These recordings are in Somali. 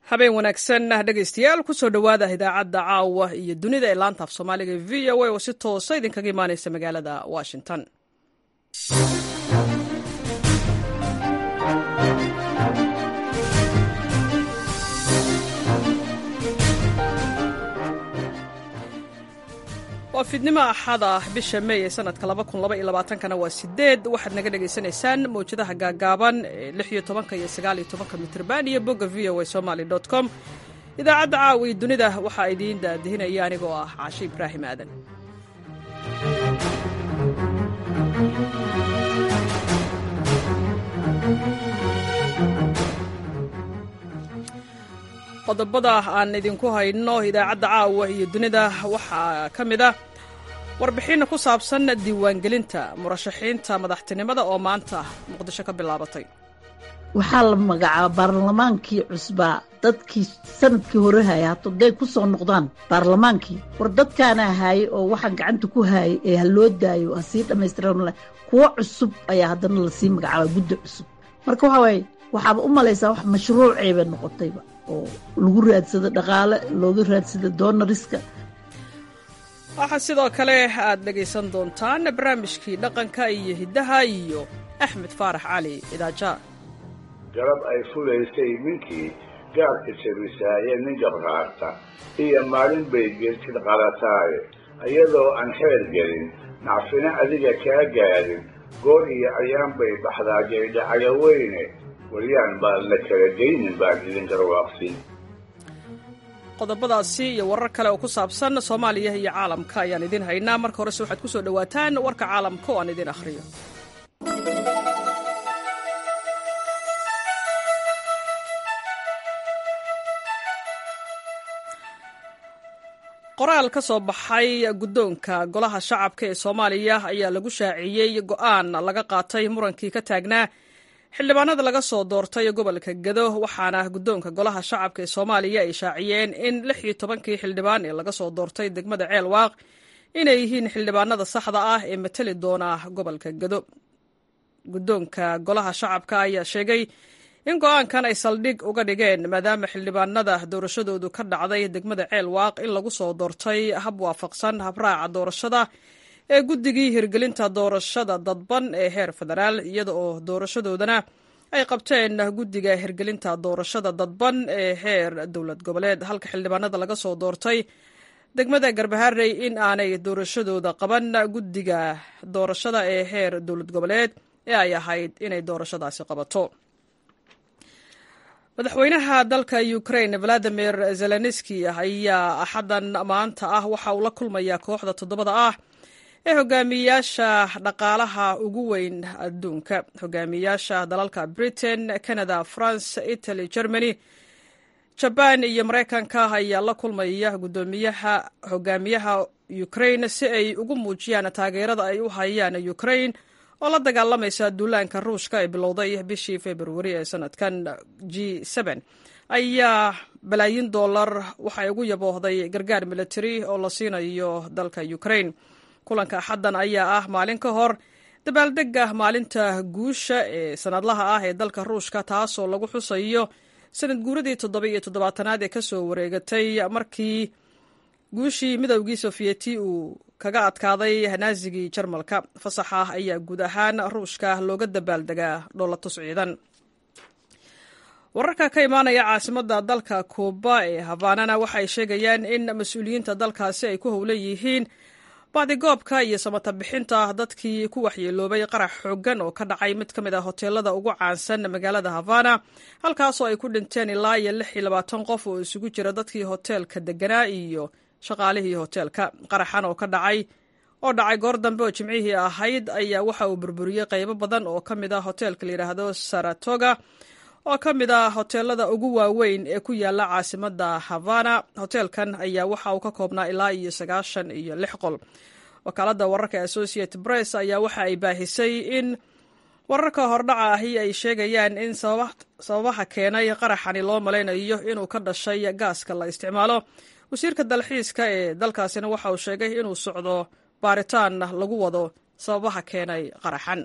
habeen wanaagsan dhegaystayaal kusoo dhowaada idaacadda caawa iyo dunida ee laanta af soomaaliga v o a oo si toosa idinkaga imaaneysa magaalada washington waa fiidnimo axada bisha mey ee sanadka kana waa sideed waxaad naga dhagaysanaysaan mawjadaha gaagaaban ee lixiyo tobanka iyo sagaaliyo tobanka mitrban iyo bogga v o a somaly com idaacadda caawa iyo dunida waxaa idiin daadihinaya anigoo ah caashe ibraahim aadan qodobada aan idinku hayno idaacadda caawa iyo dunida waxaa ka mid ah warbixin ku saabsan diiwaangelinta murashaxiinta madaxtinimada oo maanta muqdisho ka bilaabatay waxaa la magacaaba baarlamaankii cusbaa dadkii sanadkii hore haaya hato day ku soo noqdaan baarlamaankii war dadkaana haayay oo waxaa gacanta ku haayay ee ha loo daayo ha sii dhammaystiran kuwo cusub ayaa haddana lasii magacaaba guddi cusub marka waxaa waaye waxaaba u malaysaa wax mashruuceeba noqotayba oo lagu raadsado dhaqaale looga raadsado doonariska waxaa sidoo kale aad dhegaysan doontaan barnaamijkii dhaqanka iyo hiddaha iyo axmed faarax cali idaaja garab ay fulaysay ninkii gaarka jabisaaye nin gabraarta iyo maalin bay geedkid qalataaye iyadoo aan xeer gelin nacfina adiga kaa gaadhin goor iyo ayaan bay baxdaa jaydhacayo weyne waryaan baan la kala geynin baan idin garwaaqsin qodobadaasi iyo warar kale oo ku saabsan soomaaliya iyo caalamka ayaan idin haynaa marka horese waxaad ku soo dhowaataan warka caalamka oo aan idin akhriyo qoraal ka soo baxay guddoonka golaha shacabka ee soomaaliya ayaa lagu shaaciyey go'aan laga qaatay murankii ka taagnaa xildhibaanada laga soo doortay gobolka gado waxaana guddoonka golaha shacabka ee soomaaliya ay shaaciyeen in lix iyo tobankii xildhibaan ee laga soo doortay degmada ceelwaaq inay yihiin xildhibaanada saxda ah ee matali doona gobolka gado guddoonka golaha shacabka ayaa sheegay in go-aankan ay saldhig uga dhigeen maadaama xildhibaanada doorashadoodu ka dhacday degmada ceelwaaq in lagu soo doortay hab waafaqsan habraaca doorashada ee guddigii hirgelinta doorashada dadban ee heer federaal iyada oo doorashadoodana ay qabteen guddiga hirgelinta doorashada dadban ee heer dowlad goboleed halka xildhibaanada laga soo doortay degmada garbaharey in aanay doorashadooda qaban guddiga doorashada ee heer dowlad goboleed ee ay ahayd inay doorashadaasi qabato madaxweynaha dalka ukrain valadimir zelenski ayaa axaddan maanta ah waxa uu la kulmayaa kooxda toddobada ah ee hogaamiyayaasha dhaqaalaha ugu weyn adduunka hogaamiyayaasha dalalka britain canada france italy germany jabaan iyo maraykanka ayaa la kulmaya gudoomiyaha hogaamiyaha ukrain si ay ugu muujiyaan taageerada ay u hayaan ukrain oo la dagaalamaysa duulaanka ruushka ee bilowday bishii februari ee sanadkan g ayaa balaayin dollar waxay ugu yaboohday gargaar military oo la siinayo dalka ukrain kulanka axaddan ayaa ah maalin ka hor dabaaldega maalinta guusha ee sanadlaha ah ee dalka ruushka taasoo lagu xusayo sanad guuradii toddoba iyo toddobaatanaad ee kasoo wareegatay markii guushii midowgii sofiyeti uu kaga adkaaday naazigii jarmalka fasaxa ayaa guud ahaan ruushka looga dabaaldegaa dhoolatus ciidan wararka ka imaanaya caasimadda dalka kuuba ee habaanana waxay sheegayaan in mas-uuliyiinta dalkaasi ay ku howlan yihiin baadigoobka iyo samata bixinta dadkii ku waxyeeloobay qarax xooggan oo ka dhacay mid ka mid ah hoteelada ugu caansan magaalada havana halkaasoo ay ku dhinteen ilaa iyo lix iyo labaatan qof oo isugu jira dadkii hoteelka deganaa iyo shaqaalihii hoteelka qaraxan oo ka dhacay oo dhacay goor dambe oo jimcihii ahayd ayaa waxa uu burburiyey qaybo badan oo ka mid ah hoteelka layidhaahdo saratoga oo ka mid ah hoteelada ugu waaweyn ee ku yaala caasimadda havana hoteelkan ayaa waxa uu ka koobnaa ilaa iyo sagaashan iyo lix qol wakaaladda wararka associated press ayaa waxa ay baahisay in wararka hordhaca ahi ay sheegayaan in sababaha keenay qaraxani loo malaynayo inuu ka dhashay gaaska la isticmaalo wasiirka dalxiiska ee dalkaasina waxa uu sheegay inuu socdo baaritaan lagu wado sababaha keenay qaraxan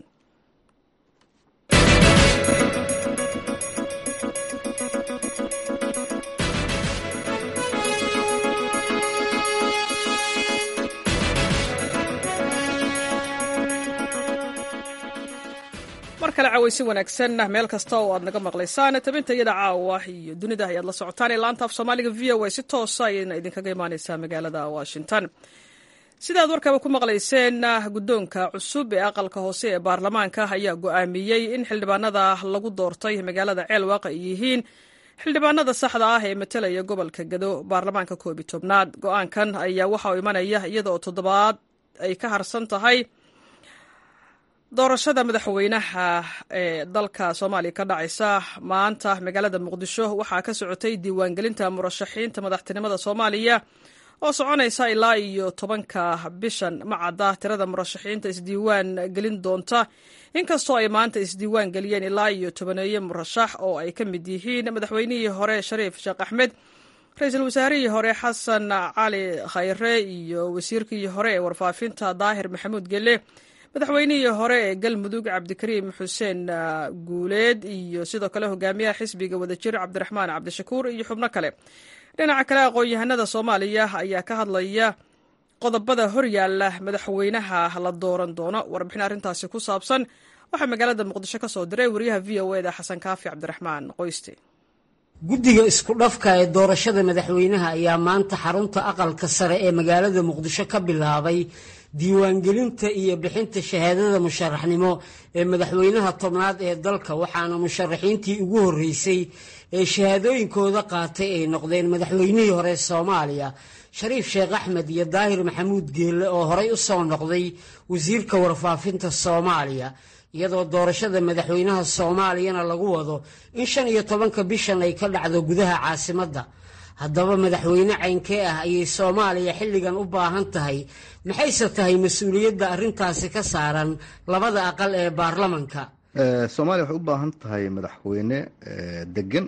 kale cawaysi wanaagsan meel kasta oo aad naga maqlaysaan tabinta iyada caawa iyo dunida ayaad la socotaan ee laanta af soomaaliga v o a si toosa ayayna idinkaga imaaneysaa magaalada washington sidaad warkaba ku maqlayseen guddoonka cusub ee aqalka hoose ee baarlamaanka ayaa go-aamiyey in xildhibaanada lagu doortay magaalada ceelwaaq ay yihiin xildhibaanada saxda ah ee matalaya gobolka gado baarlamaanka koobi tobnaad go-aankan ayaa waxa uu imanaya iyada oo toddobaad ay ka harsan tahay doorashada madaxweynaha ee dalka soomaaliya ka dhacaysa maanta magaalada muqdisho waxaa ka socotay diiwaangelinta murashaxiinta madaxtinimada soomaaliya oo soconaysa ilaa iyo tobanka bishan macadda tirada murashaxiinta isdiiwaan gelin doonta inkastoo ay maanta isdiiwaan geliyeen ilaa iyo tobaneeye murashax oo ay ka mid yihiin madaxweynihii hore shariif sheekh axmed ra-iisul wasaarihii hore xasan cali khayre iyo wasiirkii hore ee warfaafinta daahir maxamuud gelle madaxweynihii hore ee galmudug cabdikariim xuseen guuleed iyo sidoo kale hogaamiyaha xisbiga wadajir cabdiraxmaan cabdishakuur iyo xubno kale dhinaca kale aqoon-yahanada soomaaliya ayaa ka hadlaya qodobada horyaala madaxweynaha la dooran doono warbixin arrintaasi ku saabsan waxaa magaalada muqdisho ka soo diray wariyaha v o eda xasan kaafi cabdiraxmaan qoyste guddiga isku dhafka ee doorashada madaxweynaha ayaa maanta xarunta aqalka sare ee magaalada muqdisho ka bilaabay diiwaangelinta iyo bixinta shahaadada musharaxnimo ee madaxweynaha tobnaad ee dalka waxaana musharaxiintii ugu horreysay ee shahaadooyinkooda qaatay ay noqdeen madaxweynihii hore soomaaliya shariif sheekh axmed iyo daahir maxamuud geelle oo horey u soo noqday wasiirka warfaafinta soomaaliya iyadoo doorashada madaxweynaha soomaaliyana lagu wado in shan iyo tobanka bishan ay ka dhacdo gudaha caasimadda haddaba madaxweyne caynkee ah ayay soomaaliya xilligan u baahan tahay maxayse tahay mas-uuliyadda arrintaasi ka saaran labada aqal ee baarlamanka soomaaliya waxay u baahan tahay madaxweyne degan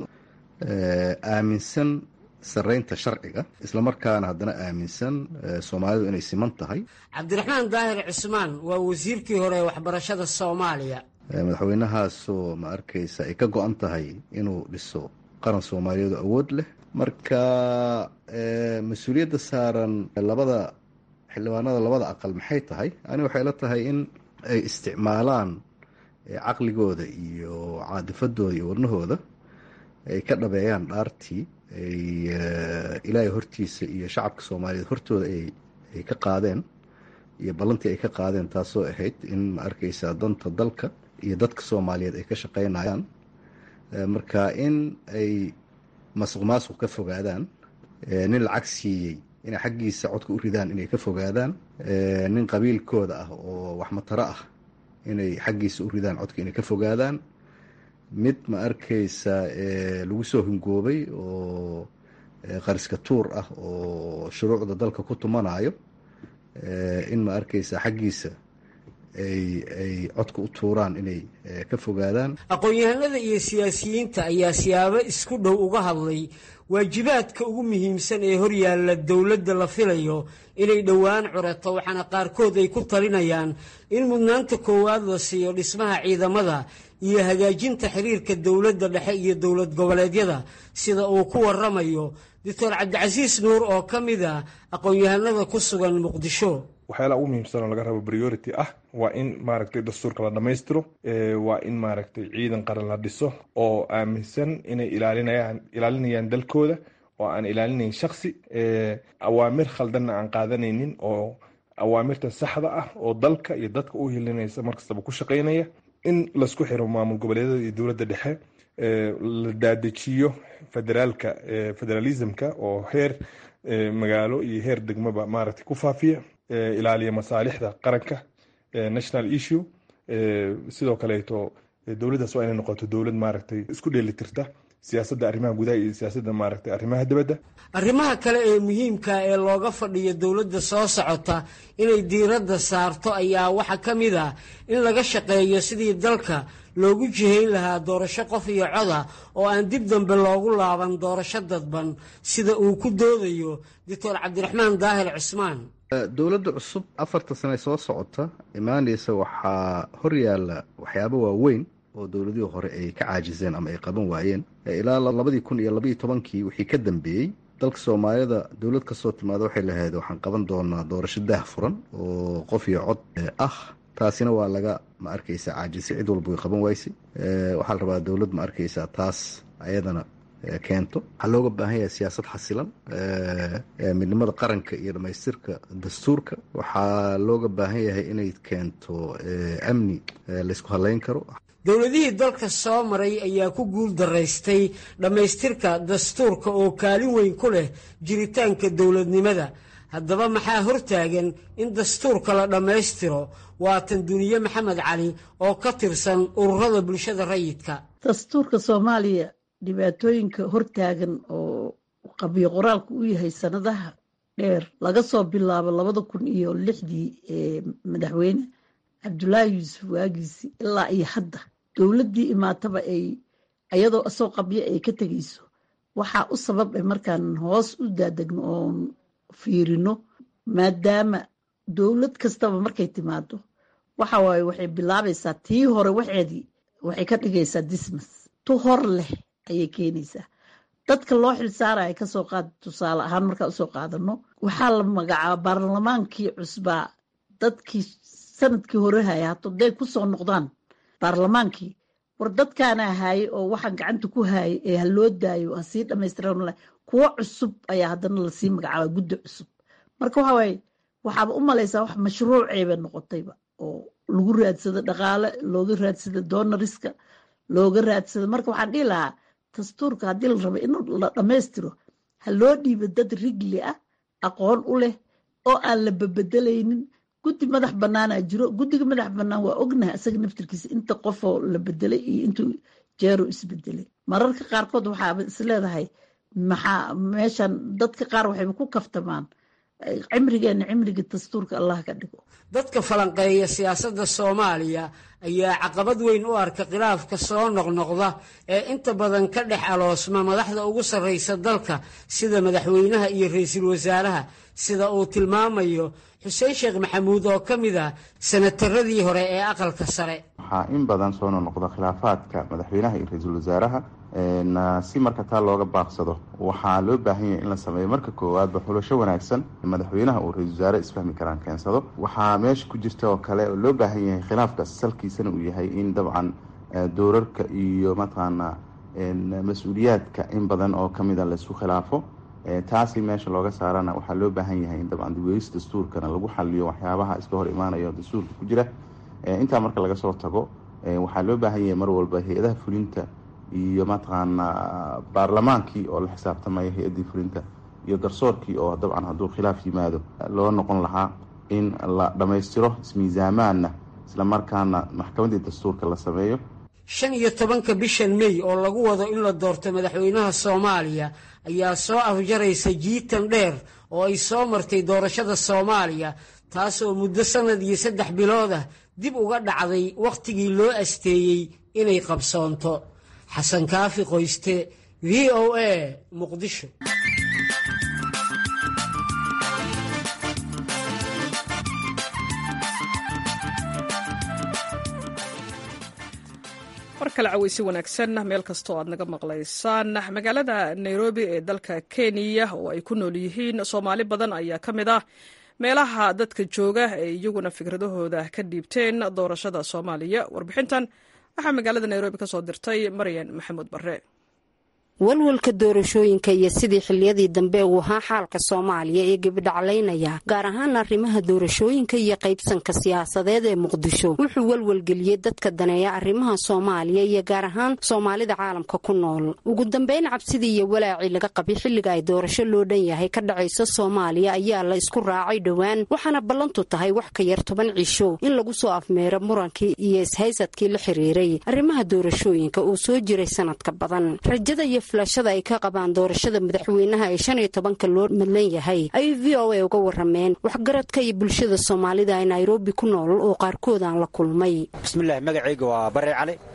aaminsan saraynta sharciga islamarkaana haddana aaminsan soomaalidu inay siman tahay cabdiraxmaan daahir cismaan waa wasiirkii hore ee waxbarashada soomaaliya madaxweynahaasoo ma arkaysa ay ka go-an tahay inuu dhiso qaran soomaaliyeed oo awood leh marka mas-uuliyadda saaran labada xildhibaanada labada aqal maxay tahay ani waxay la tahay in ay isticmaalaan caqligooda iyo caadifadooda iyo wadnahooda ay ka dhabeeyaan dhaartii ay ilaahay hortiisa iyo shacabka soomaaliyeed hortooda ay ka qaadeen iyo ballantii ay ka qaadeen taasoo ahayd in ma arkaysaa danta dalka iyo dadka soomaaliyeed ay ka shaqeynayaan marka in ay masuq maasuq ka fogaadaan nin lacag siiyey inay xaggiisa codka u ridaan inay ka fogaadaan nin qabiilkooda ah oo waxmataro ah inay xaggiisa u ridaan codka inay ka fogaadaan mid ma arkaysa lagu soo hingoobay oo qariska tuur ah oo shuruucda dalka ku tumanayo in ma arkaysa xaggiisa ay codka u tuuraan inay ka fogaadaan aqoon-yahanada iyo siyaasiyiinta ayaa siyaabo isku dhow uga hadlay waajibaadka ugu muhiimsan ee horyaalla dowladda la filayo inay dhowaan curato waxaana qaarkood ay ku talinayaan in mudnaanta koowaad la siiyo dhismaha ciidamada iyo hagaajinta xiriirka dowladda dhexe iyo dowlad goboleedyada sida uu ku waramayo doctor cabdicasiis nuur oo ka mid a aqoon-yahanada ku sugan muqdisho waxyaalaha ugu muhiimsan oo laga rabo priority ah waa in maaragtay dastuurka la dhammaystiro waa in maaragtay ciidan qaran la dhiso oo aaminsan inay ilaalinayaan ilaalinayaan dalkooda oo aan ilaalinayn shaksi awaamir khaldanna aan qaadanaynin oo awaamirta saxda ah oo dalka iyo dadka u hilinaysa markastaba ku shaqaynaya in laisku xiro maamul goboleedyada iyo dowladda dhexe la daadejiyo federaalka federalismka oo heer magaalo iyo heer degmaba maaragtay ku faafiya ilaaliya masaalixda qaranka national issue sidoo kaleeto dowladdaas waa inay noqoto dowlad maaragtay isku dheelitirta siyaasadda arrimaha gudaha iyo siyaasadda maaragtay arrimaha dibadda arrimaha kale ee muhiimka ee looga fadhiyo dowladda soo socota inay diiradda saarto ayaa waxaa ka mid ah in laga shaqeeyo sidii dalka loogu jihayn lahaa doorasho qof iyo coda oo aan dib dambe loogu laaban doorasho dadban sida uu ku doodayo doctor cabdiraxmaan daahir cismaan dowladda cusub afarta sane soo socota imaanaysa waxaa horyaala waxyaabo waaweyn oo dowladihii hore ay ka caajiseen ama ay qaban waayeen ilaa labadii kun iyo labaiyo tobankii wixii ka dambeeyey dalka soomaalida dowlad kasoo timaada waxay lahayd waxaan qaban doonaa doorasho daah furan oo qof iyo cod ah taasina waa laga ma arkaysa caajisay cid walba way qaban waysay waxaa la rabaa dowlad ma arkaysa taas ayadana keento waxaa looga baahan yahay siyaasad xasilan midnimada qaranka iyo dhamaystirka dastuurka waxaa looga baahan yahay inay keento amni laysku halayn karo dowladihii dalka soo maray ayaa ku guul daraystay dhammaystirka dastuurka oo kaalin weyn ku leh jiritaanka dowladnimada haddaba maxaa hortaagan in dastuurka la dhammaystiro waatan duniye maxamed cali oo ka tirsan ururada bulshada rayidka dastuurka soomaaliya dhibaatooyinka hortaagan oo qabiyo qoraalku u yahay sanadaha dheer laga soo bilaabo labada kun iyo lixdii ee madaxweyne cabdulaahi yuusuf waagiisi ilaa iyo hadda dowladdii imaataba ay ayadoo asoo qabyo ay ka tegayso waxaa u sabab ay markaan hoos u daadegno oon fiirino maadaama dowlad kastaba markay timaado waxa waaye waxay bilaabaysaa tii hore waxeedii waxay ka dhigaysaa dismas tu hor leh ayay keenaysaa dadka loo xilsaaraya kasoo qaad tusaale ahaan markaa usoo qaadano waxaa la magacaaba baarlamaankii cusbaa dadkii sanadkii hore haya hato day kusoo noqdaan baarlamaankii war dadkaana haayay oo waxaan gacanta ku haayay ee ha loo daayo ha sii dhamaystiraan kuwo cusub ayaa haddana lasii magacaaba guddi cusub marka waxa waaye waxaaba u malaysaa wax mashruuceeba noqotayba oo lagu raadsado dhaqaale looga raadsado donariska looga raadsado marka waxaan dhihi lahaa dastuurka haddii la rabo in la dhammaystiro ha loo dhiibo dad rigli ah aqoon u leh oo aan la babedelaynin guddi madax banaanaa jiro guddiga madax banaan waa ognahay asaga naftirkiisa inta qofoo la bedelay iyo intuu jeero isbedelay mararka qaarkood waxaaba isleedahay maxaa meeshan dadka qaar waxayba ku kaftamaan cimrigeena cimriga dastuurka allah ka dhigo dadka falanqeeya siyaasadda soomaaliya ayaa caqabad weyn u arka khilaafka soo noqnoqda ee inta badan ka dhex aloosma madaxda ugu sarraysa dalka sida madaxweynaha iyo ra-iisul wasaaraha sida uu tilmaamayo xuseen sheekh maxamuud oo ka mid ah sanataradii hore ee aqalka sare waxaa in badan soo noqnoqda khilaafaadka madaxweynaha iyo ra-iisul wasaaraha si marka taa looga baaqsado waxaa loo baahan yahay in la sameeyo marka koowaadba xulasho wanaagsan madaxweynaha uu ra-isul wasaare isfahmi karaan keensado waxaa meesha ku jirta oo kale oo loo baahan yahay khilaafkaas salkiisana uu yahay in dabcan doorarka iyo mataqaanaa mas-uuliyaadka in badan oo kamida laisku khilaafo taasi meesha looga saarana waxaa loo baahan yahay in dabcan dibweys dastuurkana lagu xaliyo waxyaabaha iska hor imaanaya oo dastuurka ku jira intaa marka laga soo tago waxaa loo baahan yahay mar walba hay-adaha fulinta iyo mataqaanaa baarlamaankii oo la xisaabtamaya hay-addii fulinta iyo garsoorkii oo dabcan hadduu khilaaf yimaado loo noqon lahaa in la dhammaystiro ismiisaamaanna isla markaana maxkamaddii dastuurka la sameeyo shan iyo tobanka bishan mey oo lagu wado in la doorto madaxweynaha soomaaliya ayaa soo afjaraysa jiitan dheer oo ay soo martay doorashada soomaaliya taas oo muddo sannad iyo saddex bilood ah dib uga dhacday wakhtigii loo asteeyey inay qabsoonto xasan kaafi qoyste v o a muqdisho mar kale caweysi wanaagsan meel kastoo aad naga maqlaysaan magaalada nairobi ee dalka kenya oo ay ku nool yihiin soomaali badan ayaa ka mid ah meelaha dadka jooga ee iyaguna fikradahooda ka dhiibteen doorashada soomaaliya warbixintan waxaa magaalada nairobi ka soo dirtay maryan maxamuud barre walwalka doorashooyinka iyo sidii xiliyadii dambe uu ahaa xaalka soomaaliya ee gebidhaclaynaya gaar ahaan arrimaha doorashooyinka iyo qaybsanka siyaasadeed ee muqdisho wuxuu walwalgeliyey dadka daneeya arrimaha soomaaliya iyo gaar ahaan soomaalida caalamka ku nool ugu dambeyn cabsidii iyo walaacii laga qabay xilliga ay doorasho loo dhan yahay ka dhacaysa soomaaliya ayaa la isku raacay dhowaan waxaana ballantu tahay wax ka yar toban cisho in lagu soo afmeero murankii iyo ishaysadkii la xiriiray arrimaha doorashooyinka uu soo jiray sanadka badan rajada iyo filashada ay ka qabaan doorashada madaxweynaha ee shan iyo tobanka loo madlan yahay ayay v o a uga warameen waxgaradka iyo bulshada soomaalida ee nairobi ku nool oo qaarkood aan la kulmay bismillahi magacayga waa bare cali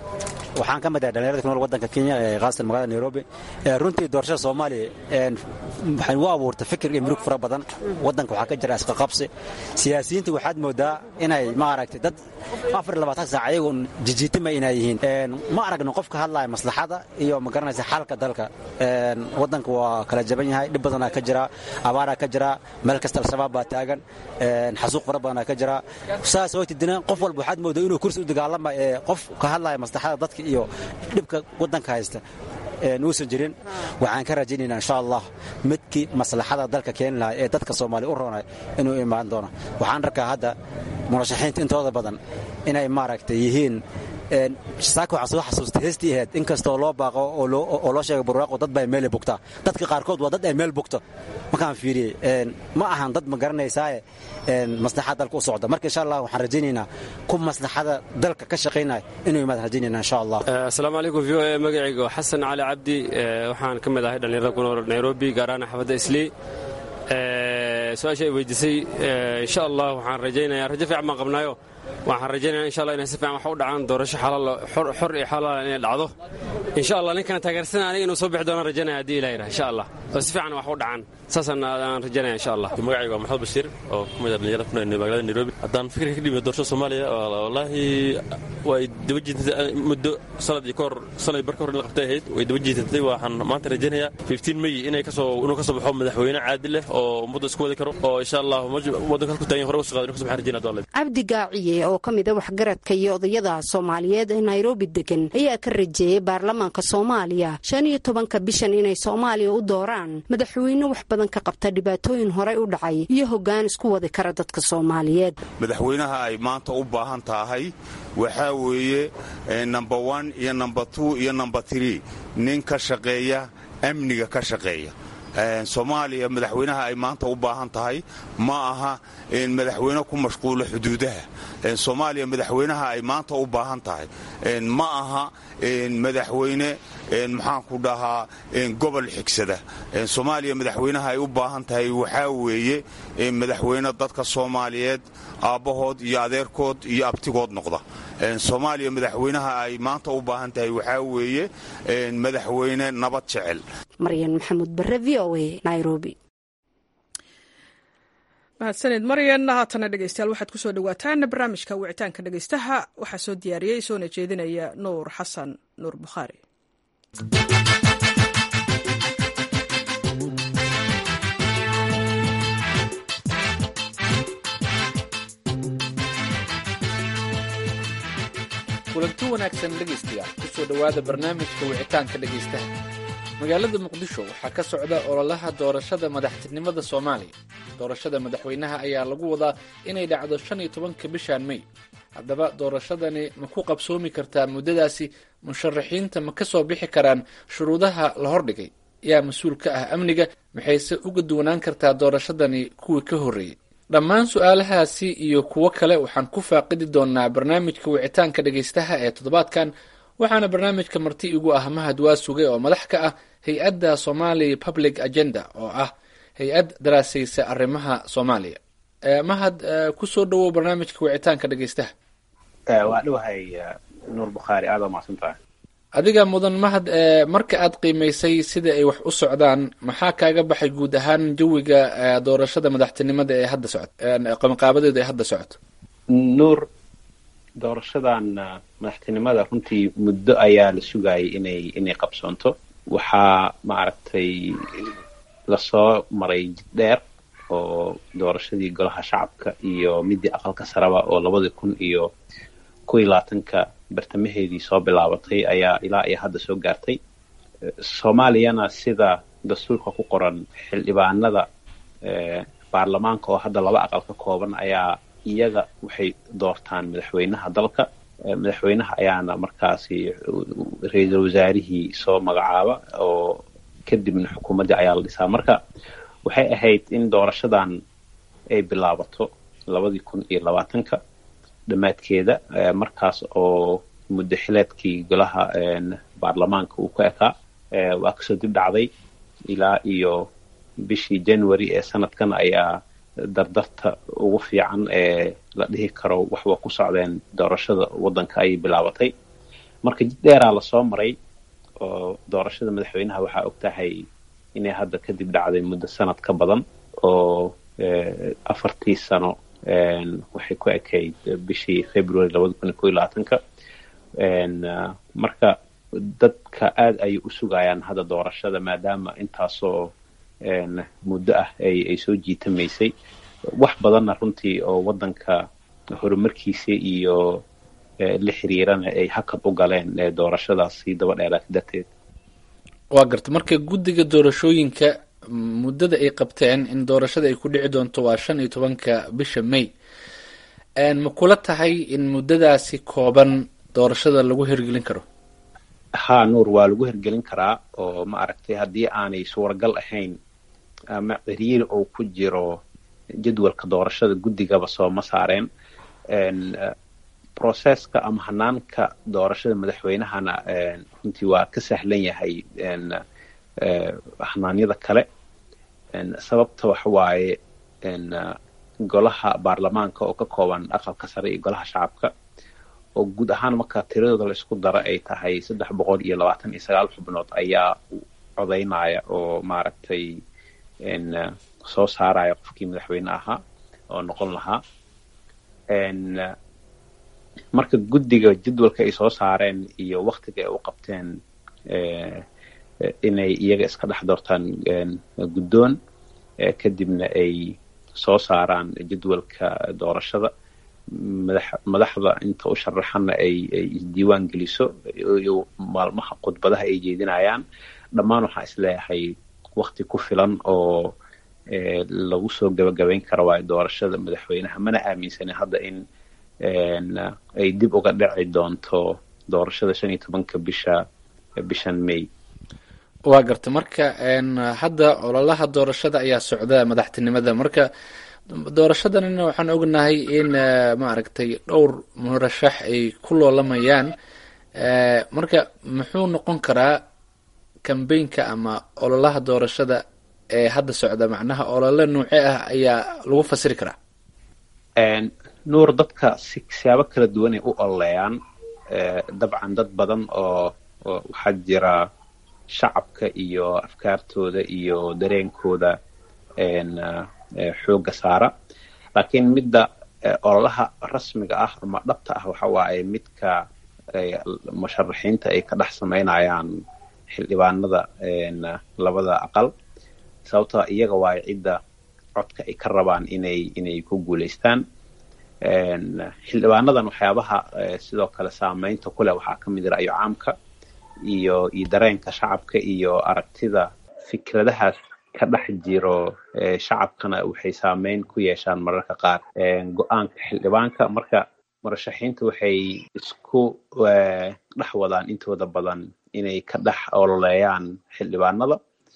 waxaan ka mid ahay dhalinyarada ku nool waddanka kenya ee khaasatan magaalada nairobi runtii doorashada soomaaliya waxay u abuurtay fikir iyo murug fara badan waddanka waxaa ka jira isqaqabsi siyaasiyiinta waxaad moodaa inay maaragtay dad afar iyo labaatan saac ayagoon jijiitima inay yihiin ma aragno qof ka hadlaya maslaxada iyo ma garanaysa xalka dalka waddanka waa kala jaban yahay dhib badanaa ka jira abaaraa ka jira meel kasta al-shabaab baa taagan xasuuq fara badanaa ka jira saas waytidina qof walba waxaad moodaa inuu kursi u dagaalama ee qof ka hadlaya maslaxada dadka iyo dhibka waddanka haysta uusan jirin waxaan ka rajaynaynaa insha allah midkii maslaxada dalka keeni lahaa ee dadka soomaaliya u roonay inuu imaan doono waxaan arkaa hadda murashaxiinta intooda badan inay maaragtay yihiin saaka waxaan soo xasuustay heestii ahayd in kastoo loo baaqo oo loo sheega burwaaqo dad baa meelay bugtaa dadka qaarkood waa dad ay meel bugto markaan fiiriyey ma ahan dad ma garanaysaaye maslaxada dalka u socda marka insha allah waxaan rajaynaynaa ku maslaxada dalka ka shaqaynaya inuu imaad rajaynayna insha allah asalaamu calaykum v o e magacayga waa xasan cali cabdi waxaan ka mid ahay dhallinyarada ku nool nairobi gaar ahaan xaafadda islii su-aasha ay weydiisay insha allah waxaan rajaynayaa rajo fiican baan qabnaayo waxaan rajaynaya insha allah inay si fiican wax u dhacaan doorasho xor iyo xalaal inay dhacdo insha allah ninkana taageersana aniga inuu soo bixi doonaan rajaynaya haddii ilaha yidhaha insha allah oo si fiican wax u dhacaan saasaan aan rajaynaya insha allah magacayga waa maxamed bashiir oo ku mid ah dhalinyarada ku nool magaalada nairobi haddaan fikirka ka dhiibno doorashada soomaaliya wallaahi way daba jiitatay muddo sanad iyo kahor sanad barka hor in la qabtay ahayd way daba jiitatay waxaan maanta rajaynayaa fifteen may inay kasoo inuu kasoo baxo madaxweyne caadil leh oo ummadda isku wadi karo oo insha allah waddanka halku taagan hore uga soo qaado inuu kasoo baxaan rajayna doole cabdi gaaciye oo ka mida waxgaradka iyo odayada soomaaliyeed ee nairobi degan ayaa ka rajeeyey baarlamaanka soomaaliya shan iyo tobanka bishan inay soomaaliya u dooraan madaxweyne wax badan ka qabta dhibaatooyin horey u dhacay iyo hoggaan isku wadi kara dadka soomaaliyeed madaxweynaha ay maanta u baahan tahay waxaa weeye number one iyo number two iyo number three nin ka shaqeeya amniga ka shaqeeya soomaaliya madaxweynaha ay maanta u baahan tahay ma aha madaxweyne ku mashquula xuduudaha soomaaliya madaxweynaha ay maanta u baahan tahay ma aha madaxweyne maxaanku dhahaa gobol xigsada soomaaliya madaxweynaha ay u baahan tahay waxaa weeye madaxweyne dadka soomaaliyeed aabbahood iyo adeerkood iyo abtigood noqda soomaaliya madaxweynaha ay maanta u baahan tahay waxaa weeye madaxweyne nabad jecel maryan maxamuud bare v o a nairobi mahadsanid maryan haatana dhegeystayaal waxaad kusoo dhawaataan barnaamijka wicitaanka dhegeystaha waxaa soo diyaariyey soona jeedinaya nuur xasan nuur bukhaari kulanti wanaagsan dhegaystayaal kusoo dhowaada barnaamijka wicitaanka dhegaystaha magaalada muqdisho waxaa ka socda ololaha doorashada madaxtinimada soomaaliya doorashada madaxweynaha ayaa lagu wadaa inay dhacdo shan iyo tobanka bishan mey haddaba doorashadani ma ku qabsoomi kartaa muddadaasi musharaxiinta ma ka soo bixi karaan shuruudaha la hordhigay yaa mas-uul ka ah amniga maxayse uga duwanaan kartaa doorashadani kuwii ka horreeyey dhammaan su-aalahaasi iyo kuwo kale waxaan ku faaqidi doonaa barnaamijka wicitaanka dhegaystaha ee toddobaadkan waxaana barnaamijka marti igu ah mahad waa sugay oo madax ka ah hay-adda somali public agenda oo ah hay-ad daraasaysa arrimaha soomaaliya mahad kusoo dhowow barnaamijka wicitaanka dhegaystaha waa dhowahay nuur bukhaari aada waa mahadsantahay adiga mudan mahad marka aad qiimaysay sida ay wax u socdaan maxaa kaaga baxay guud ahaan jawiga doorashada madaxtinimada ee hadda socot qabanqaabadeeda ee hadda socoto nuur doorashadan madaxtinimada runtii muddo ayaa la sugayay inay inay qabsoonto waxaa maaragtay lasoo maray jid dheer oo doorashadii golaha shacabka iyo midii aqalka saraba oo labadii kun iyo kow iyo labaatanka bartamaheedii soo bilaabatay ayaa ilaa iyo hadda soo gaartay soomaaliyana sida dastuurka ku qoran xildhibaanada baarlamaanka oo hadda laba aqal ka kooban ayaa iyaga waxay doortaan madaxweynaha dalka madaxweynaha ayaana markaasi ra-iisul wasaarihii soo magacaaba oo kadibna xukuumaddii ayaa la dhisaa marka waxay ahayd in doorashadan ay bilaabato labadii kun iyo labaatanka dhammaadkeeda markaas oo muddo xileedkii golaha baarlamaanka uu ku ekaa waa kasoo dib dhacday ilaa iyo bishii january ee sanadkan ayaa dardarta ugu fiican ee la dhihi karo waxba ku socdeen doorashada waddanka ayay bilaabatay marka jid dheeraa lasoo maray oo doorashada madaxweynaha waxaa og tahay inay hadda kadib dhacday muddo sanad ka badan oo afartii sano waxay ku ekayd bishii february labada kun iyo ko iyo labaatanka marka dadka aada ayay u sugayaan hadda doorashada maadaama intaasoo muddo ah ay ay soo jiitamaysay wax badanna runtii oo waddanka horumarkiisa iyo la xiriirana ay hakad u galeen doorashadaas sii daba dheeraatay darteed waa garta marka guddiga doorashooyinka muddada ay qabteen in doorashada ay ku dhici doonto waa shan iyo tobanka bisha may ma kula tahay in muddadaasi kooban doorashada lagu hirgelin karo ha nuur waa lagu hirgelin karaa oo ma aragtay haddii aanay suuragal ahayn ama ciriiri oo ku jiro jadwalka doorashada guddigaba sooma saareen processka ama hanaanka doorashada madaxweynahana runtii waa ka sahlan yahay hanaanyada kale sababta waxa waaye golaha baarlamaanka oo ka kooban aqalka sare iyo golaha shacabka oo guud ahaan marka tiradooda la isku daro ay tahay saddex boqol iyo labaatan iyo sagaal xubnood ayaa codaynaya oo maaragtay soo saaraya qofkii madaxweyne ahaa oo noqon lahaa marka guddiga jadwalka ay soo saareen iyo waktiga ay u qabteen inay iyaga iska dhex doortaan guddoon kadibna ay soo saaraan jadwalka doorashada madax madaxda inta u sharaxana ay ay isdiiwaan geliso iyo maalmaha khudbadaha ay jeedinayaan dhammaan waxaan isleeyahay wakti ku filan oo lagu soo gabagabayn karo waayo doorashada madaxweynaha mana aaminsanin hadda in ay dib uga dhici doonto doorashada shan iyo tobanka bisha bishan may waa garta marka hadda ololaha doorashada ayaa socda madaxtinimada marka doorashadanina waxaan ognahay in maaragtay dhowr murashax ay ku loolamayaan marka muxuu noqon karaa kambeynka ama ololaha doorashada ee hadda socda macnaha olole nuuce ah ayaa lagu fasiri karaa nuur dadka si siyaabo kala duwanay u ololeeyaan dabcan dad badan oo waxaa jira shacabka iyo afkaartooda iyo dareenkooda xoogga saara laakiin midda ololaha rasmiga ah ama dhabta ah waxa waaye midka musharaxiinta ay ka dhex samaynayaan xildhibaanada labada aqal sababtoo iyaga waayo cidda codka ay ka rabaan inay inay ku guulaystaan xildhibaanadan waxyaabaha sidoo kale saameynta ku leh waxaa ka mid ra'yo caamka iyo iyo dareenka shacabka iyo aragtida fikradahaas ka dhex jiro shacabkana waxay saameyn ku yeeshaan mararka qaar go-aanka xildhibaanka marka murashaxiinta waxay isku dhex wadaan intooda badan inay ka dhex ololeeyaan xildhibaanada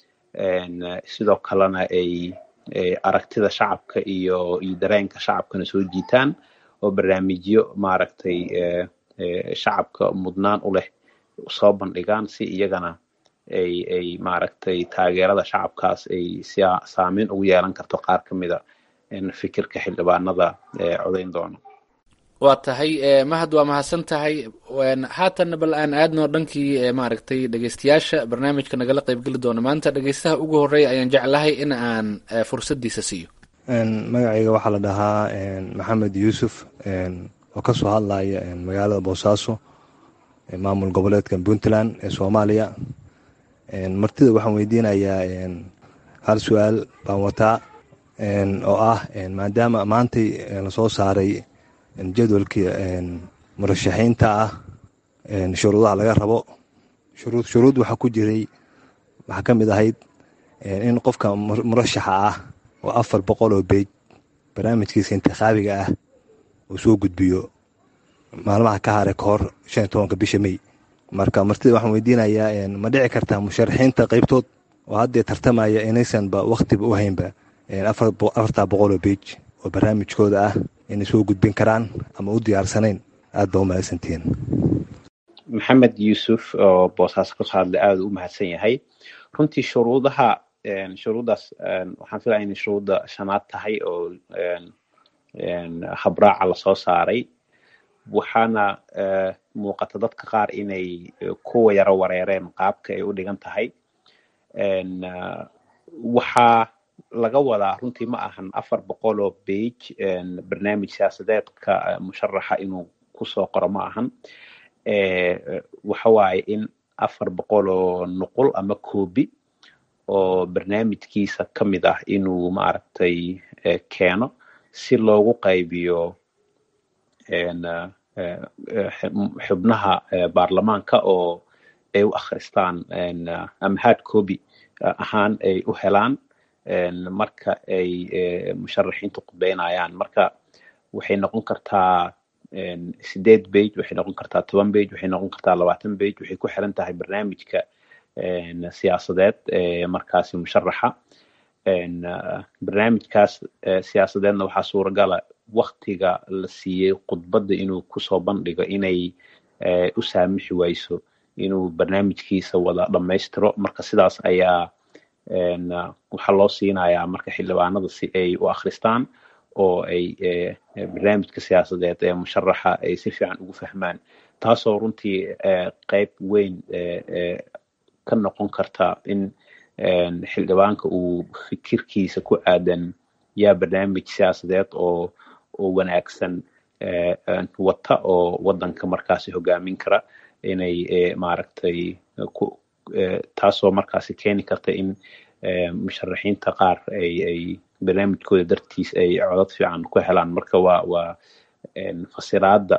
sidoo kalena ay aragtida shacabka iyo iyo dareenka shacabkana soo jiitaan oo barnaamijyo maaragtay shacabka mudnaan u leh soo bandhigaan si iyagana ay ay maaragtay taageerada shacabkaas ay si saameyn ugu yeelan karto qaar ka mida fikirka xildhibaanada codayn doono waa tahay mahad waa mahadsan tahay haatanna bal aan aadno dhankii maaragtay dhegeystayaasha barnaamijka nagala qeybgeli doona maanta dhegeystaha ugu horeeya ayaan jeclahay in aan fursadiisa siiyo magacayga waxaa la dhahaa maxamed yuusuf oo kasoo hadlaya magaalada boosaaso maamul goboleedka puntland ee soomaaliya martida waxaan weydiinayaa hal su-aal baan wataa oo ah maadaama maantay lasoo saaray jadwalkii murashaxiinta ah shuruudaha laga rabo shuruud shuruud waxaa ku jiray waxaa ka mid ahayd in qofka murashaxa ah oo afar boqol oo beej barnaamijkiisa intikhaabiga ah uu soo gudbiyo maalmaha ka hare ka hor shan iyo tobanka bisha may marka martida waxaan weydiinayaa ma dhici kartaa musharaxiinta qeybtood oo haddee tartamaya inaysanba wakhtiba u haynba afartaa boqol oo beej oo barnaamijkooda ah inay soo gudbin karaan ama u diyaarsanayn aad ba u mahadsantihiin maxamed yuusuf oo boosaaso kasoo hadlay aada u mahadsan yahay runtii shuruudaha shuruuddaas waxaan filaya inay shuruudda shanaad tahay oo habraaca lasoo saaray waxaana muuqata dadka qaar inay kuwa yaro wareereen qaabka ay u dhigan tahay waxaa laga wadaa runtii ma ahan afar boqol oo bage barnaamij siyaasadeedka musharaxa inuu kusoo qoro ma ahan waxa waaye in afar boqol oo nuqul ama koobi oo barnaamijkiisa ka mid ah inuu maaragtay keeno si loogu qaybiyo xubnaha baarlamaanka oo ay u akhristaan ama hard copy ahaan ay u helaan marka ay musharaxiintu khudbeynayaan marka waxay noqon kartaa sideed bage waxay noqon kartaa toban bage waxay noqon kartaa labaatan bage waxay ku xiran tahay barnaamijka siyaasadeed ee markaasi musharaxa barnaamijkaas siyaasadeedna waxaa suuragala waktiga la siiyey khudbadda inuu kusoo bandhigo inay u saamixi wayso inuu barnaamijkiisa wada dhammaystiro marka sidaas ayaa waxaa loo siinayaa marka xildhibaanada si ay u akhristaan oo ay barnaamijka siyaasadeed ee musharaxa ay si fiican ugu fahmaan taasoo runtii qayb weyn ka noqon karta in xildhibaanka uu fikirkiisa ku aadan yaa barnaamij siyaasadeed oo oo wanaagsan wata oo wadanka markaasi hogaamin kara inay maaragtay taasoo markaasi keeni karta in musharaxiinta qaar ay ay barnaamijkooda dartiis ay codad fiican ku helaan marka waa waa fasiraada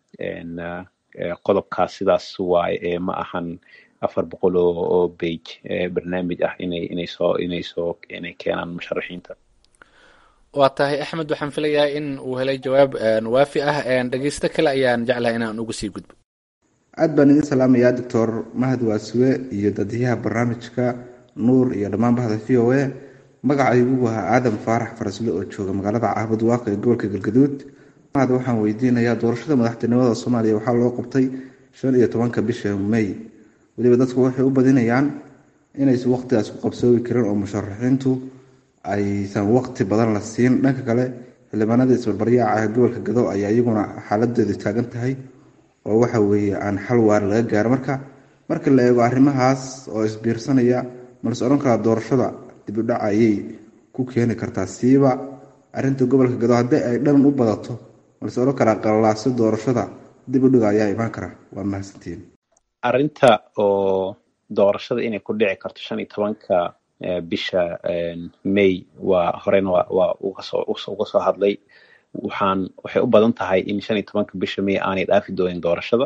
qodobkaas sidaas waaye ee ma ahan afar boqol oo oo bage barnaamij ah inay inay soo inay soo inay keenaan musharaxiinta waa tahay axmed waxaan filayaa in uu helay jawaab waafi ah dhegeysto kale ayaan jeclahay inaan uga sii gudbo aad baan idin salaamayaa doctor mahad waasuwe iyo dadiyaha barnaamijka nuur iyo dhammaan bahda v o a magacaygu waa aadan faarax farasle oo jooga magaalada caabud waaqi ee gobolka galgaduud mahad waxaan weydiinayaa doorashada madaxtinimada soomaaliya waxaa loo qabtay shan iyo tobanka bisha may weliba dadku waxay u badinayaan inaysan waqtigaas ku qabsoobi karin oo musharaxiintu aysan waqti badan la siin dhanka kale xildhibaanada isbarbaryaaca ah gobolka gado ayaa iyaguna xaaladeedu taagan tahay oo waxa weeye aan xal waar laga gaaro marka marka la eego arrimahaas oo isbiirsanaya malse odhan karaa doorashada dibudhaca ayay ku keeni kartaa siiba arinta gobolka gado haddii ay dhan u badato malse odhan karaa qalalaasi doorashada dibudhiga ayaa imaan kara waa mahadsantiin arrinta oo doorashada inay ku dhici karto shan iyo tobanka bisha may waa horena waa ugasoo uga soo hadlay waxaan waxay u badan tahay in shan iyo tobanka bisha may aanay dhaafi doonin doorashada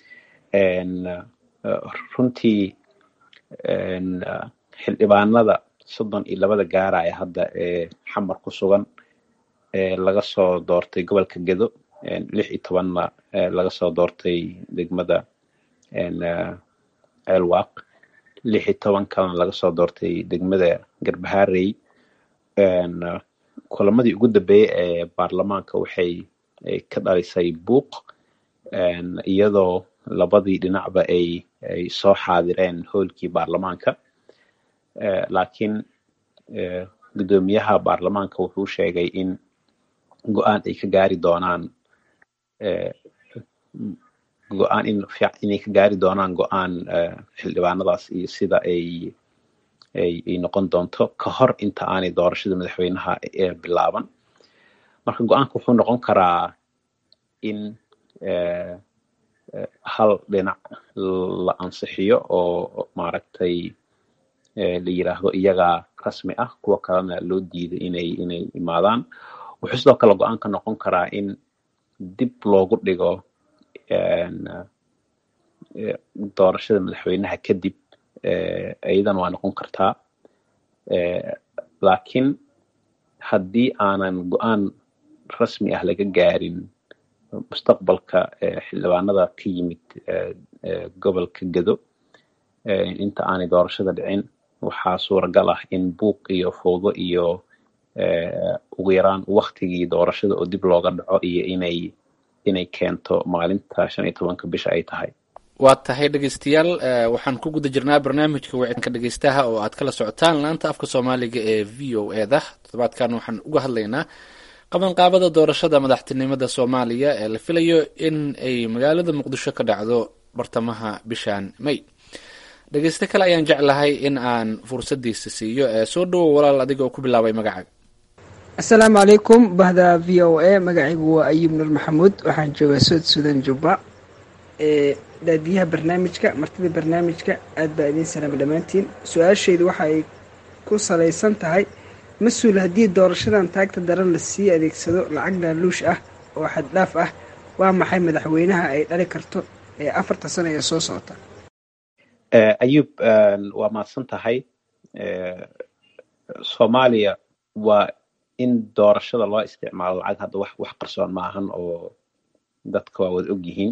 runtii xildhibaanada soddon iyo labada gaaraya hadda ee xamar ku sugan laga soo doortay gobolka gedo lix iyo tobanna laga soo doortay degmada ceelwaaq lix iyo toban kalena laga soo doortay degmada garbaharey kulamadii ugu dambeeyey ee baarlamaanka waxay ka dhalisay buuq iyadoo labadii dhinacba ay ay soo xaadireen hoolkii baarlamaanka laakiin guddoomiyaha baarlamaanka wuxuu sheegay in go-aan ay ka gaari doonaan go-aan in inay ka gaari doonaan go-aan xildhibaanadaas iyo sida ay ay ay noqon doonto ka hor inta aanay doorashada madaxweynaha bilaaban marka go-aanka wuxuu noqon karaa in hal dhinac la ansixiyo oo maaragtay la yiraahdo iyagaa rasmi ah kuwa kalena loo diiday inay inay imaadaan wuxuu sidoo kale go-aanka noqon karaa in dib loogu dhigo doorashada madaxweynaha kadib iyadan waa noqon kartaa laakiin haddii aanan go-aan rasmi ah laga gaarin mustaqbalka xildhibaanada ka yimid gobolka gedo inta aanay doorashada dhicin waxaa suuragal ah in buuq iyo fowdo iyo ugu yaraan waktigii doorashada oo dib looga dhaco iyo inay inay keento maalinta shan iyo tobanka bisha ay tahay waa tahay dhegeystayaal waxaan ku guda jirnaa barnaamijka wicitaanka dhegeystaha oo aad kala socotaan laanta afka soomaaliga ee v o eda toddobaadkan waxaan uga hadlaynaa qabanqaabada doorashada madaxtinimada soomaaliya ee la filayo in ay magaalada muqdisho ka dhacdo bartamaha bishan may dhegeyste kale ayaan jeclahay in aan fursadiisa siiyo ee soo dhowow walaal adiga oo ku bilaabay magacaaga asalaamu calaykum bahda v o a magacaygu waa ayub nur maxamuud waxaan joogaa sood suudan jubba ee daadiyaha barnaamijka martida barnaamijka aad baa idiin salaama dhammaantiin su-aashaydu waxa ay ku salaysan tahay mas-uul haddii doorashadan taagta daran la sii adeegsado lacag laaluush ah oo xaddhaaf ah waa maxay madaxweynaha ay dhali karto ee afarta sano ee soo socota ayub waa mahadsan tahay soomaaliya waa in doorashada loo isticmaalo lacag hadda wax wax qarsoon maahan oo dadka waa wada og yihiin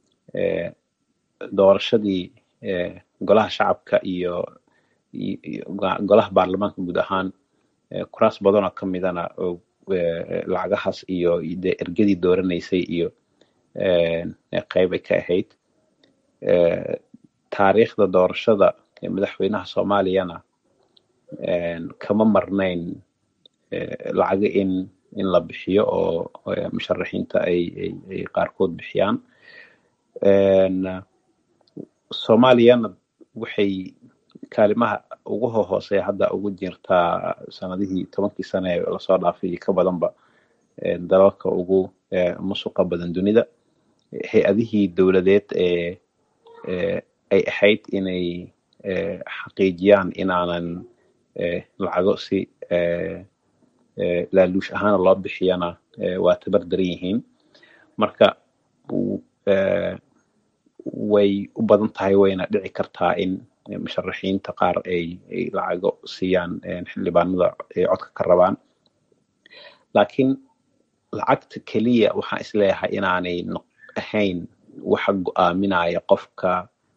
doorashadii golaha shacabka iyo golaha baarlamaanka guud ahaan kuraas badanoo ka midana lacagahaas iyo de ergadii dooranaysay iyo qeyb ay ka ahayd taariikhda doorashada madaxweynaha soomaaliyana kama marnayn lacago in in la bixiyo oo musharaxiinta ay ay qaarkood bixiyaan soomaaliyana waxay kaalimaha ugu hohooseya hadda ugu jirtaa sanadihii tobankii sane ee lasoo dhaafay ka badanba dalalka ugu musuqa badan dunida hay-adihii dowladeed ee ay ahayd inay xaqiijiyaan inaanan lacago si laaluush ahaana loo bixiyana waa tabar daran yihiin marka way u badan tahay wayna dhici kartaa in musharaxiinta qaar ay ay lacago siiyaan xildhibaanada ay codka ka rabaan laakiin lacagta keliya waxaan isleeyahay inaanay ahayn waxa go'aaminaya qofka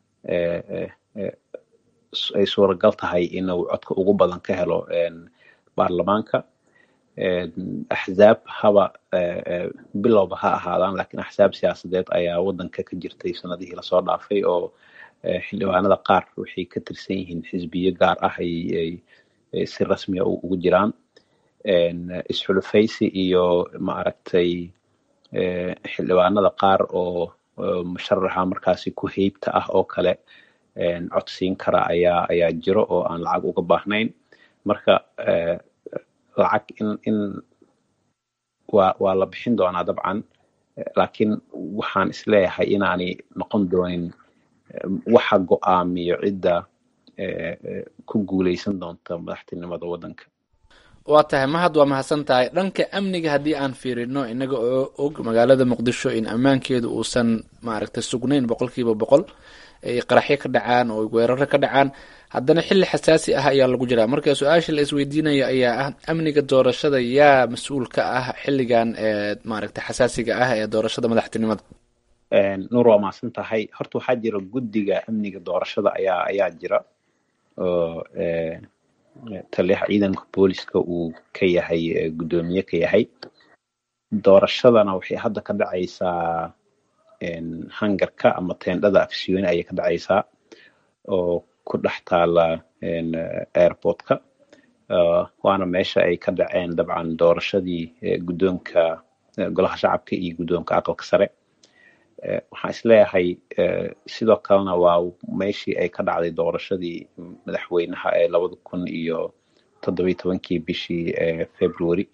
ay suuragal tahay inuu codka ugu badan ka helo baarlamaanka axzaab haba bilowba ha ahaadaan lakiin axsaab siyaasadeed ayaa wadanka ka jirtay sanadihii lasoo dhaafay oo xildhibaanada qaar waxay ka tirsan yihiin xisbiyo gaar ah ay si rasmiya ugu jiraan isxulufaysi iyo maaragtay xildhibaanada qaar oo musharaxa markaasi ku heybta ah oo kale codsiin kara ayaa ayaa jiro oo aan lacag uga baahnayn marka lacag in in waa waa la bixin doonaa dabcan laakiin waxaan isleeyahay inaanay noqon doonin waxa go'aamiyo cidda ku guuleysan doonta madaxtinimada waddanka waa tahay mahad waa mahadsan tahay dhanka amniga haddii aan fiirino inaga oo og magaalada muqdisho in ammaankeedu uusan maaragtay sugnayn boqolkiiba boqol ay qaraxyo ka dhacaan oo weeraro ka dhacaan haddana xilli xasaasi ah ayaa lagu jiraa marka su-aasha la isweydiinayo ayaa ah amniga doorashada yaa mas-uul ka ah xilligan ee maaragtay xasaasiga ah ee doorashada madaxtinimada nuur waa mahadsan tahay horta waxaa jira guddiga amniga doorashada ayaa ayaa jira oo taliyaha ciidanka booliska uu ka yahay guddoomiye ka yahay doorashadana waxay hadda ka dhacaysaa hangarka ama teendhada afsiyooni ayay ka dhacaysaa oo ku dhex taala airportka waana meesha ay ka dhaceen dabcan doorashadii guddoonka golaha shacabka iyo guddoonka aqalka sare waxaan isleeyahay sidoo kalena waa meeshii ay ka dhacday doorashadii madaxweynaha ee labada kun iyo toddobiyi tobankii bishii february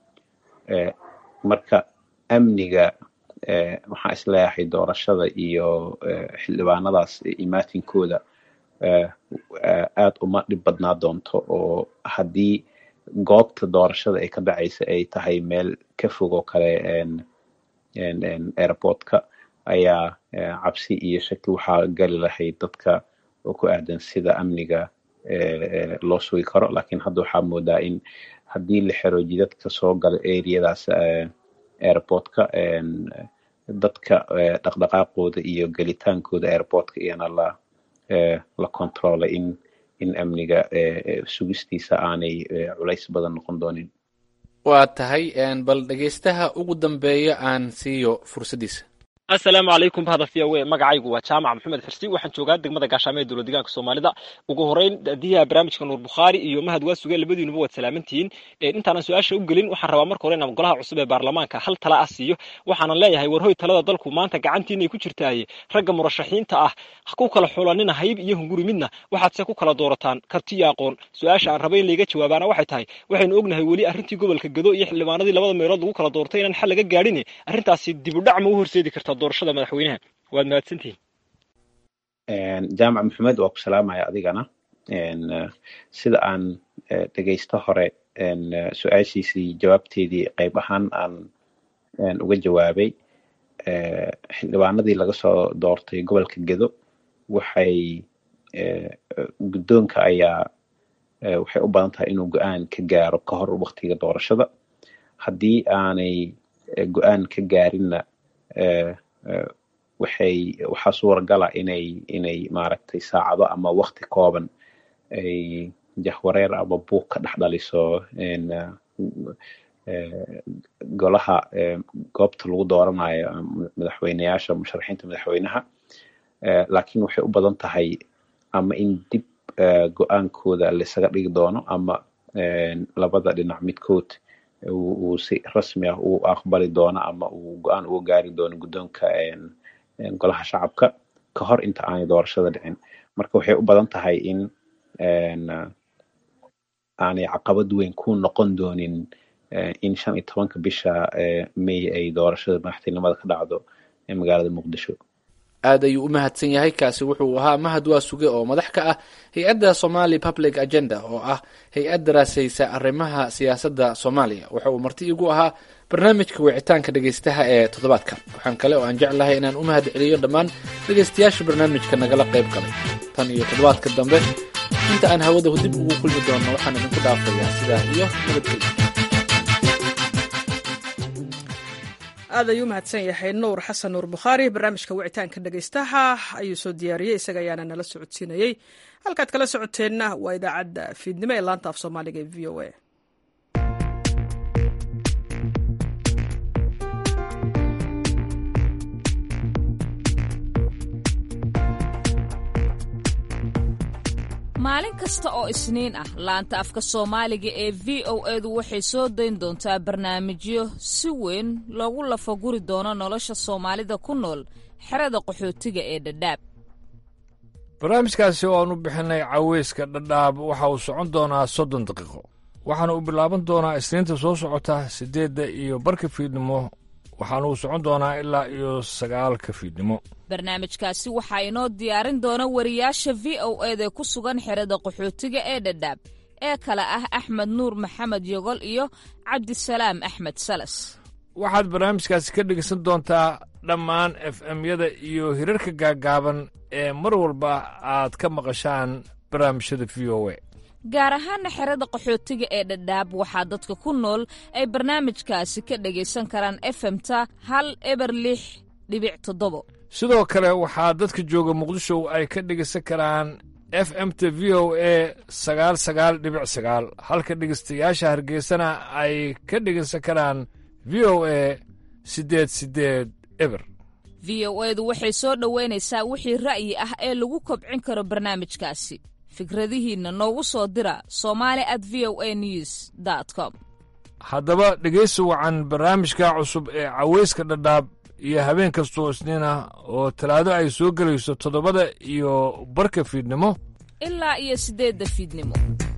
marka amniga waxaan isleeyahay doorashada iyo xildhibaanadaas imaatinkooda aad uma dhib badnaa doonto oo haddii goobta doorashada ay ka dhacaysa ay tahay meel ka fog oo kale airportka ayaa cabsi iyo shaki waxaa gali lahayd dadka oo ku aadan sida amniga loo sugi karo lakiin hadda waxaa moodaa in haddii la xero jidadka soo gala areadaas airportka dadka dhaqdhaqaaqooda iyo gelitaankooda airportka iyana la la controlay in in amniga sugistiisa aanay culays badan noqon doonin waa tahay bal dhegeystaha ugu dambeeya aan siiyo fursaddiisa asalaamu calaykum bahda v o a magacaygu waa jaamac maxamed xirsi waxaan joogaa degmada gaashaamo ee dowlad deegaanka soomaalida ugu horeyn daadiyaha barnaamijka nuur bukhaari iyo mahad waasuge labadiinuba waad salaamantihiin intaanan su-aasha u gelin waxaan rabaa marka hore inaan golaha cusub ee baarlamaanka hal tala ah siiyo waxaanan leeyahay warhoy talada dalku maanta gacantiinay ku jirtaaye ragga murashaxiinta ah ku kala xulanina hayb iyo hunguri midna waxaadse ku kala doorataan karti iyo aqoon su-aasha aan raba in layga jawaabaana waxay tahay waxaynu ognahay weli arrintii gobolka gado iyo xildhibaanadii labada meelood lagu kala doortay inaan xal laga gaadhin arrintaasi dibudhac ma u horseedi kartaa doorashada madaxweynaha waad mahadsantihin jaamac maxamed waa ku salaamaya adigana sida aan dhegaysto hore su-aashiisii jawaabteedii qayb ahaan aan uga jawaabay xildhibaanadii laga soo doortay gobolka gedo waxay guddoonka ayaa waxay u badan tahay inuu go-aan ka gaaro ka hor waktiga doorashada haddii aanay go-aan ka gaarinna waxay waxaa suuragala inay inay maaragtay saacado ama wakti kooban ay jahwareer ama buuq ka dhex dhaliso golaha goobta lagu dooranayo madaxweyneyaasha musharaxiinta madaxweynaha laakiin waxay u badan tahay ama in dib go-aankooda laisaga dhigi doono ama labada dhinac midkood uu si rasmi ah uu aqbali doono ama uu go-aan uga gaari doono guddoonka golaha shacabka ka hor inta aanay doorashada dhicin marka waxay u badan tahay in aanay caqabad weyn ku noqon doonin in shan iyo tobanka bisha may ay doorashada madaxtinimada ka dhacdo magaalada muqdisho aad ayuu u mahadsan yahay kaasi wuxuu ahaa mahad waa suge oo madax ka ah hay-adda somali public agenda oo ah hay-ad daraasaysa arrimaha siyaasadda soomaaliya waxa uu marti igu ahaa barnaamijka wicitaanka dhegaystaha ee toddobaadka waxaan kale oo aan jeclahay inaan u mahad celiyo dhammaan dhegaystayaasha barnaamijka nagala qayb galay tan iyo toddobaadka dambe inta aan hawada dib ugu kulmi doonno waxaan idinku dhaafayaa sidaa iyo nabadgelyo aad ayuu mahadsan yahay nuur xasan nuur bukhaari barnaamijka wicitaanka dhegaystaha ayuu soo diyaariyey isaga ayaana nala socodsiinayey halkaad kala socoteenna waa idaacadda fiidnimo ee laanta af soomaaliga ee v o a maalin kasta oo isniin ah laanta afka soomaaliga ee v o edu waxay soo dayn doontaa barnaamijyo si weyn loogu lafaguri doono nolosha soomaalida ku nool xerada qaxootiga ee dhadhaab barnaamijkaasi oo aan u bixinay caweyska dhadhaab waxa uu socon doonaa soddon daqiiqo waxaana uu bilaaban doonaa isniinta soo socota siddeedda iyo barka fiidnimo waxaana uu socon doonaa ilaa iyo sagaalka fiidnimo barnaamijkaasi waxaa inoo diyaarin doona wariyaasha v o eda ku sugan xerada qaxootiga ee dhadhaab ee kale ah axmed nuur maxamed yogol iyo cabdisalaam axmed salas waxaad barnaamijkaasi ka dhegaysan doontaa dhammaan f m-yada iyo hirarka gaaggaaban ee mar walba aad ka maqashaan barnaamijyada v o a gaar ahaana xerada qaxootiga ee dhadhaab waxaa dadka ku nool ay barnaamijkaasi ka dhegaysan karaan efemta hal eber lix dhibic toddobo sidoo kale waxaa dadka jooga muqdisho ay ka dhegaysan karaan f m t v o a sagaal sagaal dhibic sagaal halka dhegaystayaasha hargeysana ay ka dhegaysan karaan v o a siddeed siddeed eber v o edu waxay soo dhoweynaysaa wixii ra'yi ah ee lagu kobcin karo barnaamijkaasi fikradihiinna noogu soo dira somali at v o a news dt com haddaba dhegaysi wacan barnaamijka cusub ee caweyska dhadhaab iyo habeen kastoo isniin ah oo talaado ay soo gelayso toddobada iyo barka fiidnimo ilaa iyo siddeedda fiidnimo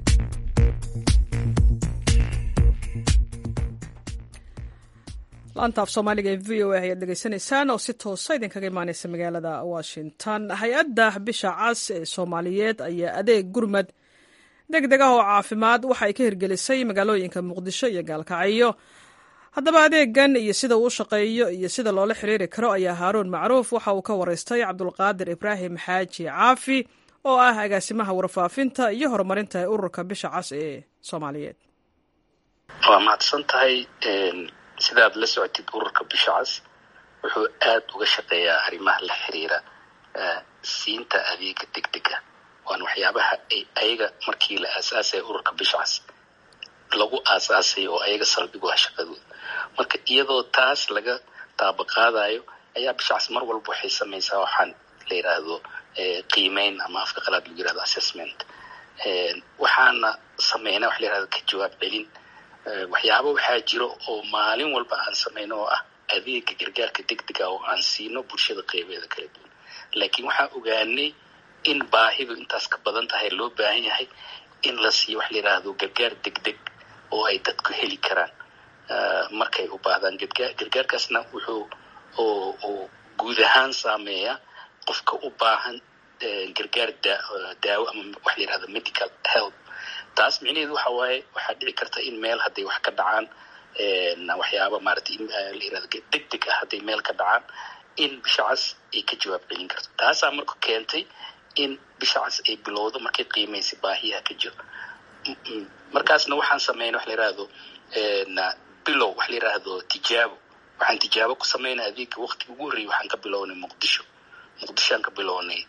laanta af soomaaliga ee v o a ayaad dhegaysanaysaan oo si toosa idinkaga imaaneysa magaalada washington hay-adda bisha cas ee soomaaliyeed ayaa adeeg gurmad deg deg ah oo caafimaad waxa ay ka hirgelisay magaalooyinka muqdisho iyo gaalkacyo haddaba adeegan iyo sida uu u shaqeeyo iyo sida loola xiriiri karo ayaa haaruun macruuf waxa uu ka waraystay cabdulqaadir ibraahim xaaji caafi oo ah agaasimaha warfaafinta iyo horumarinta ee ururka bisha cas ee soomaaliyeed waa mahadsan tahay sidaad la socotid ururka bisha cas wuxuu aad uga shaqeeyaa arrimaha la xiriira siinta adeega degdega waana waxyaabaha ay ayaga markii la aasaasaya ururka bisha cas lagu aasaasay oo ayaga saldhig u ah shaqadooda marka iyadoo taas laga taabaqaadayo ayaa bishaas mar walba waxay samaysaa waxaan la yidhaahdo qiimeyn ama afka qalaad lagu yirahdo assessment waxaana sameynaa wax la yirahdo ka jawaab celin waxyaaba waxaa jiro oo maalin walba aan sameyno oo ah adeega gargaarka degdega oo aan siino bulshada qeybeeda kala duwan laakiin waxaan ogaanay in baahidu intaas ka badan tahay loo baahan yahay in la siiyo wax la yidhaahdo gargaar degdeg oo ay dadku heli karaan markay u baahdaan gargaar gargaarkaasna wuxuu oo guud ahaan saameeya qofka u baahan gargaar daawo ama wax la yidhahdo medical help taas micnaheedu waxa waaye waxaa dhici karta in meel hadday wax ka dhacaan waxyaaba maaragtay la yirahdo degdeg ah hadday meel ka dhacaan in bishacas ay ka jawaab celin karto taasaa marka keentay in bishacas ay bilowdo markay qiimaysay baahiyaha ka jiro markaasna waxaan sameynay wax la yidhaahdo bilow wax la yidhaahdo tijaabo waxaan tijaabo ku sameynay adeega waqtiga ugu horreeyay waxaan ka bilownay muqdisho muqdishoaan ka bilownay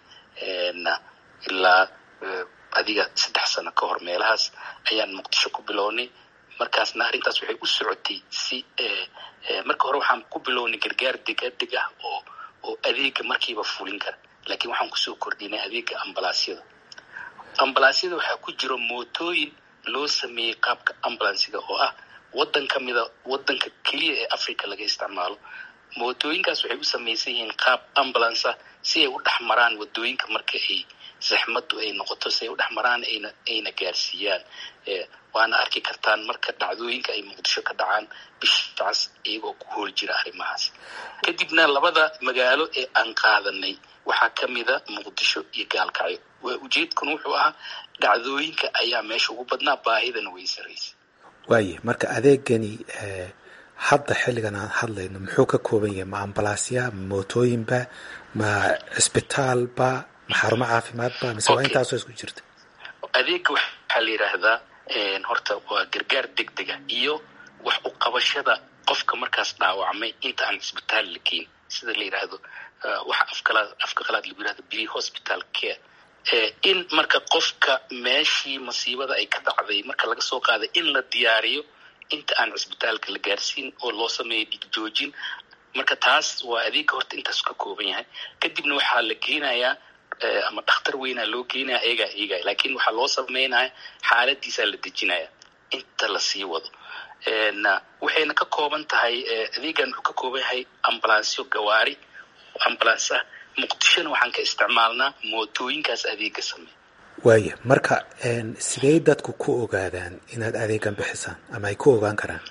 ilaa adiga saddex sano ka hor meelahaas ayaan muqdisho ku bilownay markaasna arrintaas waxay u socotay si marka hore waxaan ku bilownay gargaar degdeg ah oo oo adeega markiiba fulin kara laakiin waxaan kusoo kordhinay adeega ambalaasyada ambalaasyada waxaa ku jiro mootooyin loo sameeyey qaabka ambulansiga oo ah waddan ka mida waddanka keliya ee africa laga isticmaalo mootooyinkaas waxay u samaysan yihiin qaab ambulance ah si ay u dhex maraan wadooyinka marka ay zaxmadu ay noqoto si ay u dhex maraan ayna ayna gaarsiiyaan waana arki kartaan marka dhacdooyinka ay muqdisho ka dhacaan bishaas iyagoo ku hool jira arrimahaas kadibna labada magaalo ee aan qaadanay waxaa ka mida muqdisho iyo gaalkacyo waa ujeedkuna wuxuu ahaa dhacdooyinka ayaa meesha ugu badnaa baahidana way sarraysay waaye marka adeegani hadda xilligan aan hadlayno muxuu ka kooban yahay ma ambalaasya ma mootooyinba ma cisbitaalba ma xarumo caafimaadba mise waa intaasoo isku jirta adeega waxaa la yidhaahdaa horta waa gargaar degdega iyo wax u qabashada qofka markaas dhaawacmay inta aan cisbitaal la geyn sida la yidhaahdo waxa afkalaad afka qalaad lagu yidhahdo pre hospital care in marka qofka meeshii masiibada ay ka dhacday marka laga soo qaaday in la diyaariyo inta aan cisbitaalka la gaarsiin oo loo sameeyo dhigjoojin marka taas waa adeega horta intaas ka kooban yahay kadibna waxaa la geenayaa ama dhakhtar weynaa loo geenaya eegaa eegaya laakiin waxaa loo sameynaya xaaladiisaa la dejinaya inta lasii wado waxayna ka kooban tahay adeegan wuxuu ka kooban yahay ambalansyo gawaari ambulance ah muqdishona waxaan ka isticmaalnaa mootooyinkaas adeega sameey waaya marka sidee dadku ku ogaadaan inaad adeegan bixisaan ama ay ku ogaan karaan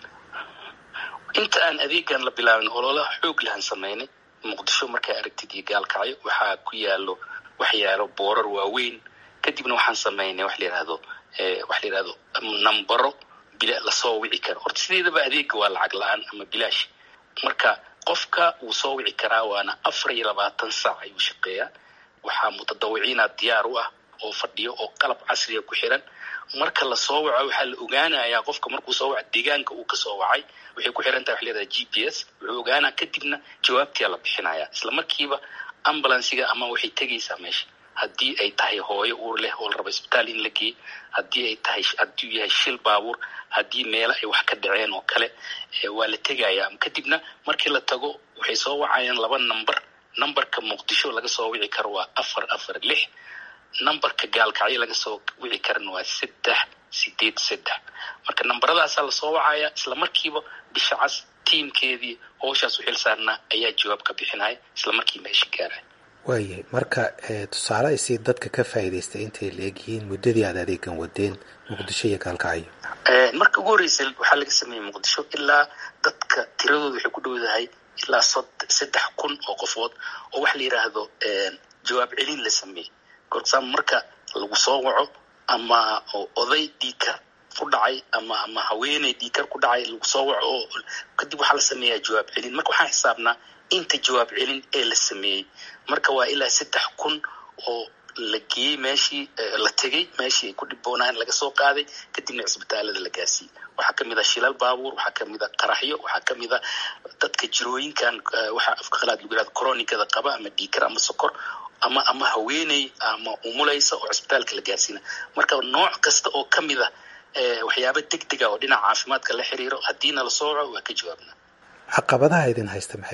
inta aan adeegan la bilaabin ololaha xoog lahan sameynay muqdisho markay aragtid iyo gaalkacyo waxaa ku yaalo waxyaalo boorar waaweyn kadibna waxaan sameynay wax la yidhahdo wax la yidhahdo nambaro bila lasoo wici karo horta sideedaba adeega waa lacag la-aan ama bilaash marka qofka wuu soo wici karaa waana afar iyo labaatan saac ayuu shaqeeyaa waxaa mutadawiciina diyaar u ah oo fadhiyo oo qalab casriga ku xiran marka lasoo waco waxaa la ogaanayaa qofka markuu soo waco deegaanka uu kasoo wacay waxay ku xiran tahay wax leedahay g p s wuxuu ogaanaa kadibna jawaabtiyaa la bixinaya isla markiiba ambulansiga ama waxay tegaysaa meesha haddii ay tahay hooyo uur leh oo la rabo isbitaal in la geey haddii ay tahay hadduu yahay shil baabuur haddii meelo ay wax ka dhaceen oo kale waa la tegayaa kadibna markii la tago waxay soo wacayaan laba number numberka muqdisho laga soo wici karo waa afar afar lix numberka gaalkacyo laga soo wici karana waa saddex sideed saddex marka nambaradaasaa lasoo wacaya isla markiiba bisha cas tiimkeedii howshaas u xil saarnaa ayaa jawaab ka bixinaya isla markii meesha gaaraya waayahay marka tusaale ay sii dadka ka faa'iidaystay intay la egyihiin muddadii aad adeegan wadeen muqdisho iyo gaalkacyo marka ugu horreysay waxaa laga sameeyey muqdisho ilaa dadka tiradooda waxay ku dhowdahay ilaa saddex kun oo qofood oo waxa la yidhaahdo jawaab celin la sameeyey gorsaam marka lagu soo waco ama oday dhiikar ku dhacay ama ama haweeney dhiikar ku dhacay lagu soo waco oo kadib waxaa la sameeyaa jawaab celin marka waxaan xisaabnaa inta jawaab celin ee la sameeyey marka waa ilaa saddex kun oo la geeyey meeshii la tegey meeshii ay ku dhiboonaayeen laga soo qaaday kadibna cisbitaalada la gaarsiiyey waxaa kamid a shilal baabuur waxaa kamid a qaraxyo waxaa kamid a dadka jirooyinkan waxaa afka qalaad lagu yihahdo coronikada qaba ama dhiikar ama sokor ama ama haweeney ama umulaysa oo cisbitaalka la gaarsiina marka nooc kasta oo kamid a waxyaaba degdega oo dhinaca caafimaadka la xiriiro haddiina lasoo waco waa ka jawaabna caqabadaha idin haysta maxay yihiin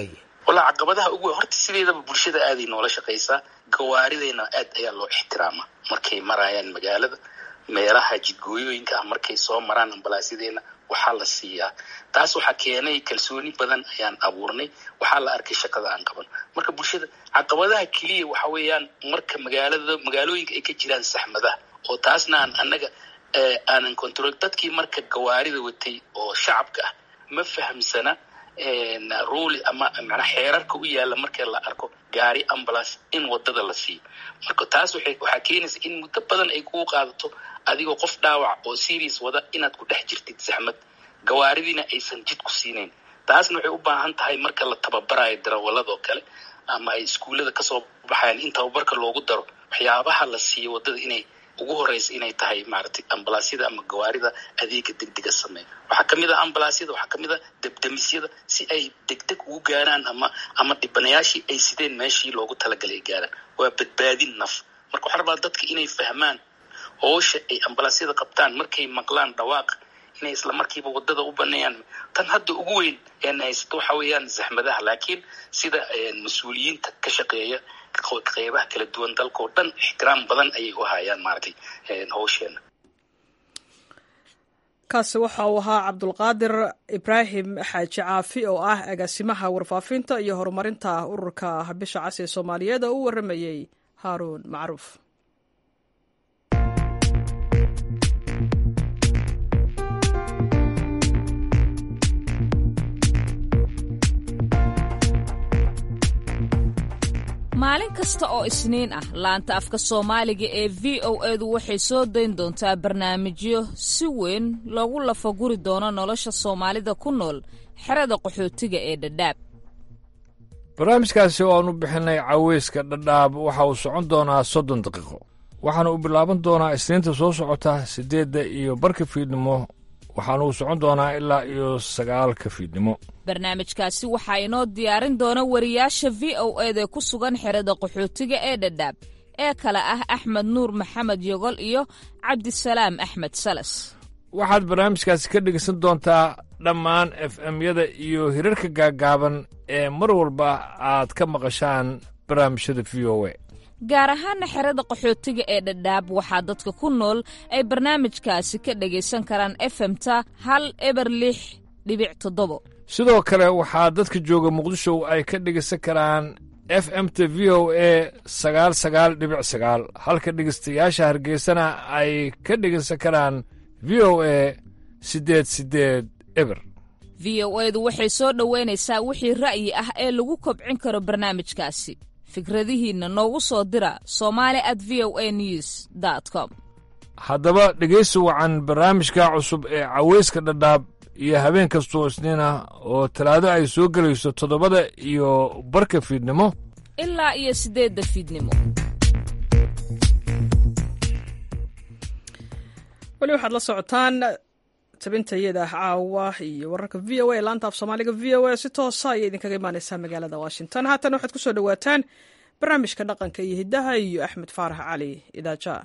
walaa caqabadaha ugu weyn horta sideedaba bulshada aaday noola shaqaysaa gawaaridayna aad ayaa loo ixtiraamaa markay marayaan magaalada meelaha jidgooyooyinka ah markay soo maraan ambalaasyadeenna waxaa la siiyaa taas waxaa keenay kalsooni badan ayaan abuurnay waxaa la arkay shaqada aan qaban marka bulshada caqabadaha keliya waxa weeyaan marka magaalada magaalooyinka ay ka jiraan saxmadaha oo taasna aan annaga aanan control dadkii marka gawaarida watay oo shacabka ah ma fahamsana ruli ama manaa xeerarka u yaalla marka la arko gaari ambulance in wadada la siiyo marka taas waxay waxaa keenaysa in muddo badan ay kugu qaadato adigoo qof dhaawac oo serious wada inaad ku dhex jirtid saxmad gawaaridiina aysan jid ku siinayn taasna waxay u baahan tahay marka la tababarayo darawalladoo kale ama ay iskuullada kasoo baxayaan in tababarka loogu daro waxyaabaha la siiyo wadada inay ugu horeysa inay tahay maaragtay ambalaasyada ama gawaarida adeega degdega sameeya waxaa kamid ah ambalaasyada waxaa kamid ah debdemisyada si ay degdeg ugu gaaraan ama ama dhibanayaashii ay sideen meeshii loogu talagalay ay gaaraan waa badbaadin naf marka waxaa rabaa dadka inay fahmaan howsha ay ambalaasyada qabtaan markay maqlaan dhawaaq inay isla markiiba wadada u baneeyaan tan hadda ugu weyn een haysato waxa weeyaan zaxmadaha laakiin sida mas-uuliyiinta ka shaqeeya qeybaha kala duwan dalka oo dhan ixtiraam badan ayay u hayaan maaragtay howsheena kaasi waxa uu ahaa cabdulqaadir ibraahim xaaji caafi oo ah agaasimaha warfaafinta iyo horumarinta ururka bisha cas ee soomaaliyeed oo u waramayey haaruun macruuf maalin kasta oo isniin ah laanta afka soomaaliga ee v o edu waxay soo dayn doontaa barnaamijyo si weyn loogu lafaguri doono nolosha soomaalida ku nool xerada qaxootiga ee dhadhaab barnaamijkaasi oo aan u bixinay caweyska dhadhaab waxa uu socon doonaa soddon daqiiqo waxaana uu bilaaban doonaa isniinta soo socota siddeedda iyo barka fiidnimo waxaana uu socon doonaa ilaa iyo sagaalka fiidnimo barnaamijkaasi waxaa inoo diyaarin doona wariyaasha v o eda ku sugan xerada qaxootiga ee dhadhaab ee kale ah axmed nuur maxamed yogol iyo cabdisalaam axmed salas waxaad barnaamijkaasi ka dhegeysan doontaa dhammaan f m-yada iyo hirarka gaaggaaban ee mar walba aad ka maqashaan barnaamijyada v o e gaar ahaana xerada qaxootiga ee dhadhaab waxaa dadka ku nool ay barnaamijkaasi ka dhegaysan karaan efemta hal eber lix dhibic toddobo sidoo kale waxaa dadka jooga muqdisho ay ka dhegaysan karaan f m t v o e sagaal sagaal dhibic sagaal halka dhegaystayaasha hargeysana ay ka dhegaysan karaan v o e siddeed siddeed eber v o edu waxay soo dhoweynaysaa wixii ra'yi ah ee lagu kobcin karo barnaamijkaasi fikradihiinna noogu soo dira somali at v o a news dt com haddaba dhegaysi wacan barnaamijka cusub ee caweyska dhadhaab iyo habeen kastoo isniin ah oo talaado ay soo gelayso toddobada iyo barka fiidnimo ilaa iyo siddeedda fiidnimo weli waxaad la socotaan tabintayada caawa iyo wararka v o a laanta af soomaaliga v o a si toosa ayay idinkaga imaaneysaa magaalada washington haatan waxaad ku soo dhowaataan barnaamijka dhaqanka iyo hiddaha iyo axmed faarax cali idaaja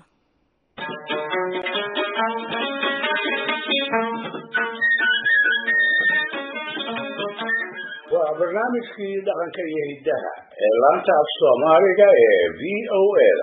waa barnaamijkii dhaqanka iyo hiddaha ee laanta af soomaaliga ee v o a-da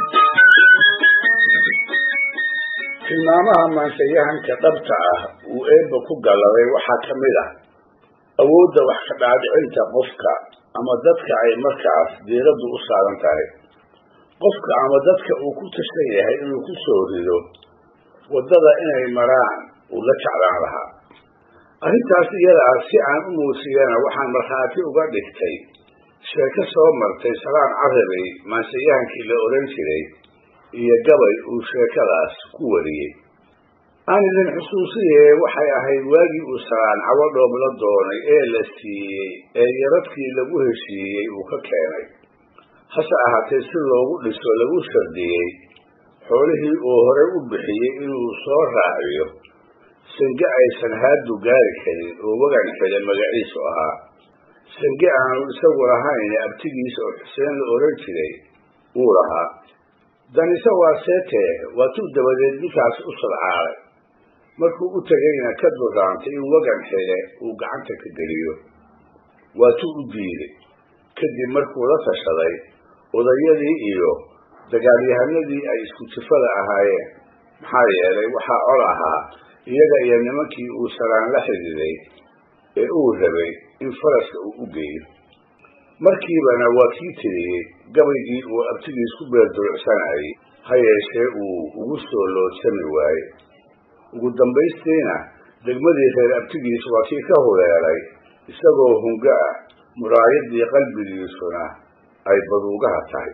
tilmaamaha maansayahanka dhabta ah uu eebba ku galladay waxaa ka mid ah awoodda wax ka dhaadhicinta qofka ama dadka ay markaas diiraddu u saaran tahay qofka ama dadka uu ku tashan yahay inuu ku soo rido waddada inay maraan uu la jeclaan lahaa arrintaas iyada ah si aan u muusiyana waxaan markhaati uga dhigtay sheeko soo martay salaan carabay maansayahankii la odhan jiray iyo gabay uu sheekadaas ku wariyey aan idin xusuusiye waxay ahayd waagii uu salaan cawadhoob la doonay ee la siiyey ee yaradkii lagu heshiiyey uu ka keenay hase ahaatee si loogu dhiso lagu shardiyey xoolihii uu horey u bixiyey inuu soo raaciyo sange aysan haadu gaari karin oo wagan xile magaciisu ahaa sange aanu isagu lahayn abtigiisa oo xuseen la odhan jiray wuu lahaa danise waa seetee waatuu dabadeed ninkaas u sadcaalay markuu u tegayna ka duraantay in wagan xile uu gacanta ka geliyo waatuu u diiday kadib markuu la tashaday odayadii iyo dagaalyahanadii ay isku jifada ahaayeen maxaa yeelay waxaa col ahaa iyaga iyo nimankii uu salaan la xididay ee uu rabay in faraska uu u geeyo markiibana waa kii tiriyey gabaygii uu abtigiis ku beerdurucsanayay ha yeeshee uu ugu soo loodsami waayey ugu dambaystiina degmadii reer abtigiis waa kii ka huleelay isagoo hungo ah muraayadii qalbigiisuna ay baduugaha tahay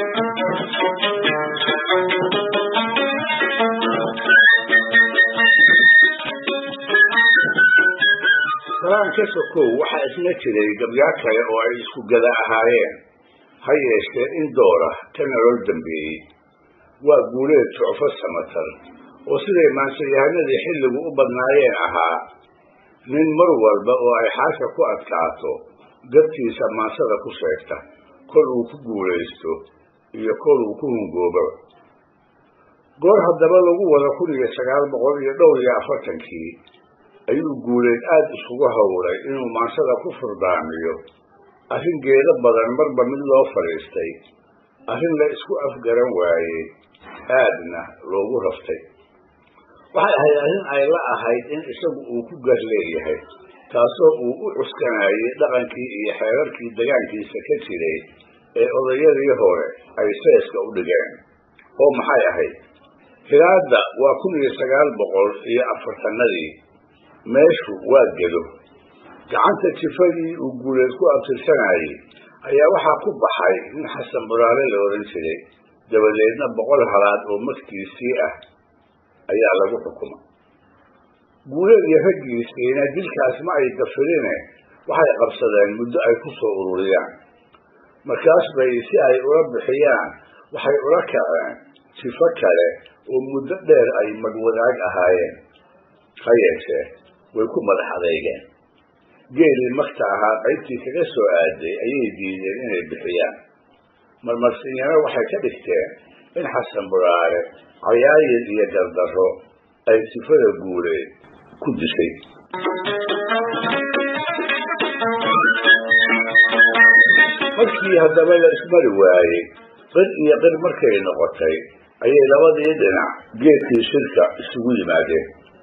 salaan ka sokow waxaa isna jiray gabyaa kale oo ay isku gada ahaayeen ha yeeshee in doora ka nolol dambeeyey waa guuleed jucfo samatar oo siday maansayahanadii xilligu u badnaayeen ahaa nin mar walba oo ay xaasha ku adkaato gartiisa maansada ku sheegta kol uu ku guulaysto iyo kol uu ku hungoobaba goor haddaba lagu wada kun iyo sagaal boqol iyo dhowr iyo afartankii ayuu guuleed aada isugu howlay inuu maansada ku furdaamiyo arrin geedo badan marba mid loo fadhiistay arrin la isku afgaran waayey aadna loogu raftay waxay ahayd arrin ay la ahayd in isagu uu ku gar leeyahay taasoo uu u cuskanayay dhaqankii iyo xeerarkii degaankiisa ka jiray ee odayadii hore ay seeska u dhigeen oo maxay ahayd hilaadda waa kun iyo sagaal boqol iyo afartanadii meeshu waa gedo gacanta jifadii uu guuleed ku abtirsanayay ayaa waxaa ku baxay nin xasan buraale la odhan jiray dabadeedna boqol halaad oo magtiisii ah ayaa lagu xukuma guuleed iyo raggiisiina dilkaas ma ay gafirine waxay qabsadeen muddo ay ku soo ururiyaan markaas bay si ay ula bixiyaan waxay ula kaceen sifo kale oo muddo dheer ay magwadaag ahaayeen ha yeeshee way ku madax adeygeen geelii magta ahaa qaybtii kaga soo aaday ayay diideen inay bixiyaan marmarsinyano waxay ka dhigteen in xasan buraare cayaayir iyo gardarro ay sifada guuleed ku dishay markii haddaba la ismari waayey qir iyo qir markay noqotay ayay labadii dhinac geedkii shirka isugu yimaadeen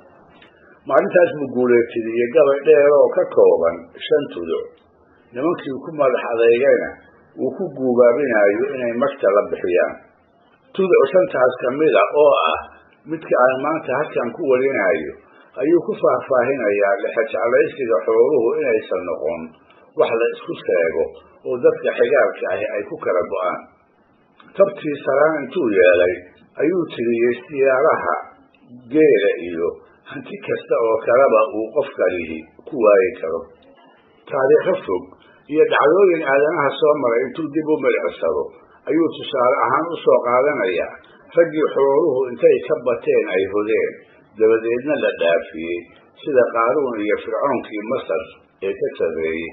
maalintaas buu guuleetidiyey gabay dheer oo ka kooban shan tuduc nimankii ku madax adeygayna uu ku guubaabinayo inay magta la bixiyaan tuduc shantaas kamida oo ah midka aan maanta halkan ku warinayo ayuu ku faahfaahinayaa lexejeclaysiga xooluhu inaysan noqon wax la isku sheego oo dadka xigaalka ahi ay ku kala go-aan tabtii saraan intuu yeelay ayuu tiriyey siyaalaha geela iyo hanti kasta oo kaleba uu qofkalihi ku waayi karo taariikho fog iyo dhacdooyin aadanaha soo maray intuu dib u milicsado ayuu tusaale ahaan u soo qaadanayaa raggii xooluhu intay ka bateen ay hodeen dabadeedna la dhaafiyey sida qaaruun iyo fircoonkii masar ee ka sarreeyey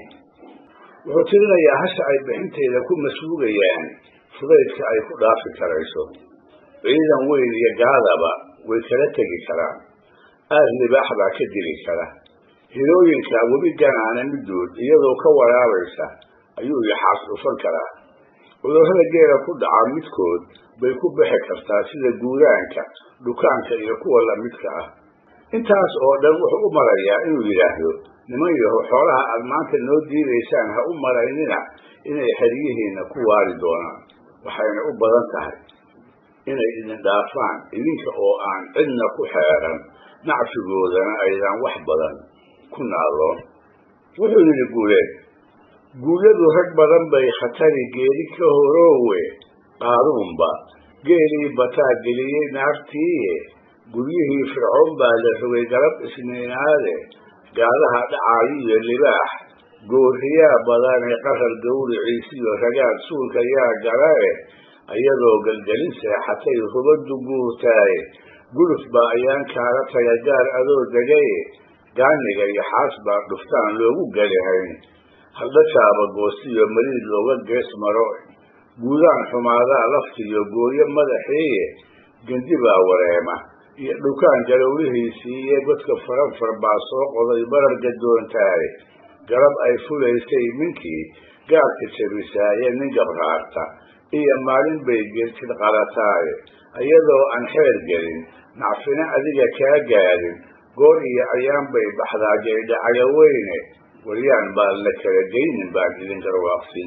wuxuu tirinayaa hasha ay bixinteeda ku masuugayaan fudaydka ay ku dhaafi karayso ciidan weyn iyo gaadaba way kala tegi karaan aad libaax baa ka dili kara hilooyinka webi ganaana midood iyadoo ka waraabaysa ayuu yaxaas dhufan karaa cudurrada geela ku dhaca midkood bay ku bixi kartaa sida guuraanka dhukaanka iyo kuwa lamidka ah intaas oo dhan wuxuu u marayaa inuu yidhaahdo niman yaho xoolaha aad maanta noo diidaysaan ha u maraynina inay xeryihiinna ku waari doonaan waxayna u badan tahay inay idin dhaafaan idinka oo aan cidna ku xeeran nacfigoodana aydan wax badan ku naaloon wuxuu yidhi guuleed guulyadu rag badan bay khatari geeli ka horoowe qaaruunba geelii bataa geliyey naartiiye guryihii fircoon baa la rogay galab isniinaade gaadaha dhacaayo iyo libaax gooriyaa badane qarar gawriciisiyo ragaad suulka yaa galae ayadoo gelgelin seexatay rubaddu guurtaaye guluf baa ayaan kaala taga gaar adoo degaye gaaniga iyo xaas baa dhuftaan loogu galihayn haldhajaaba goostiyo mariid looga gees maro guudaan xumaadaa laftiyo gooyo madaxiiye gendi baa wareema iyo dhukaan galowlihiisii iyo godka faranfar baa soo qoday barar gadoontaaye galab ay fulaysay ninkii gaarka jabisaaye nin gabraarta iyo maalin bay geertid qalataaye iyadoo aan xeer gelin nacfina adiga kaa gaadin goor iyo ayaan bay baxdaa jaydhacaga weyne waryaan baan la kala geynin baan idin garwaaqsin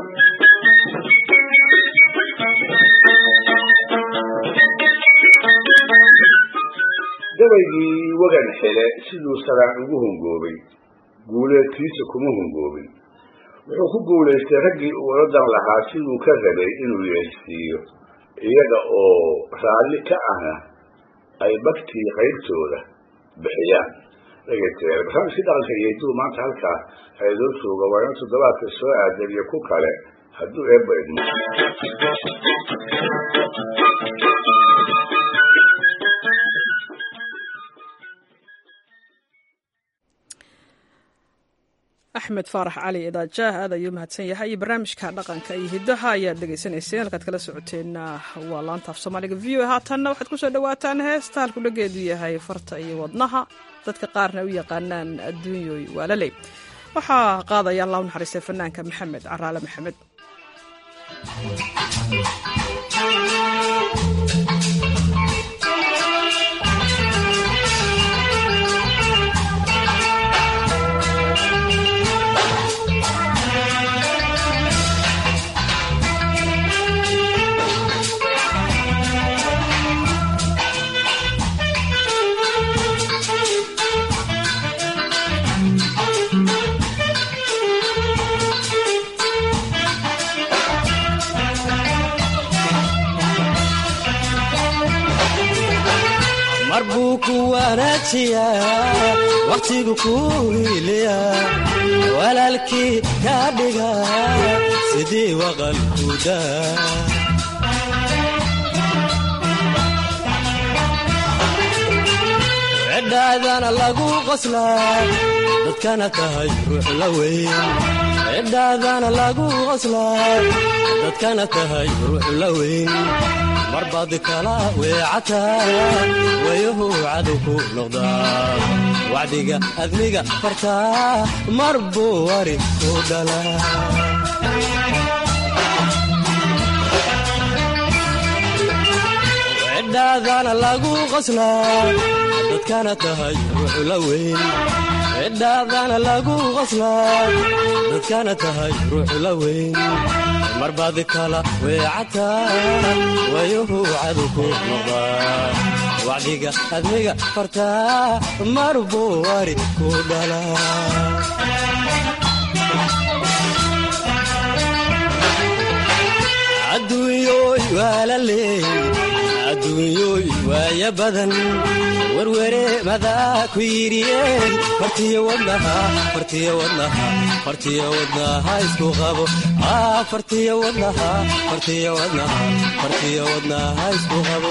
gabaygii wagan xile siduu saraan ugu hungoobay guuleedkiisa kuma hungoobin wuxuu ku guulaystay raggii uu oladan lahaa siduu ka rabay inuu yeelsiiyo iyaga oo raalli ka ahna ay bagtii qaybtooda bixiyaan dhegeystayaal barnaamijkii dhaqanka iyo hidduu maanta halkaa haydoo jooga waa ina toddobaadka soo aadan iyo ku kale hadduu eebba idmo axmed faarax cali idaajaah aad ayuu mahadsan yahay iyo barnaamijka dhaqanka iyo hiddaha ayaad dhegaysanayseen halkaad kala socoteenna waa laanta af soomaaliga v o haatanna waxaad ku soo dhawaataan heesta halku dhageedu yahay farta iyo wadnaha dadka qaarna u yaqaanaan adduunyooy waalaley waxaa qaadaya allah u naxariistay fanaanka maxamed caraale maxamed mar buu ku wanaajiyaa wakhtigu ku hiiliya walaalkii ka dhiga sidii waqalkuda cidhaadana lagu qoslaa dadkana tahay ruux la weyn cidhaadana lagu qoslaa dadkana tahay ruux la weyn marbaad kala weecataa wayuhu cadow ku noqdaa wacdiga admiga fartaa mar buu wari ku dhalaa cidhaadana lagu qoslaa dadkana tahay ruux la weyn cidhaadana lagu qoslaa dadkana tahay ruux la weyn marbaad kala weecataa wayuhu cadow ku noqdaa wacdiga admiga fartaa mar buu wari ku dhalaa adduunyooy waa la leey adduunyooy waaya badan werwere madaa ku yidhiyeen fartiyo wadnaha fartiyo wadnaha fartiyo wadnaha isku qabo fartiyo wadnaha fartiyo wadnaha fartiyo wadnaha isku qabo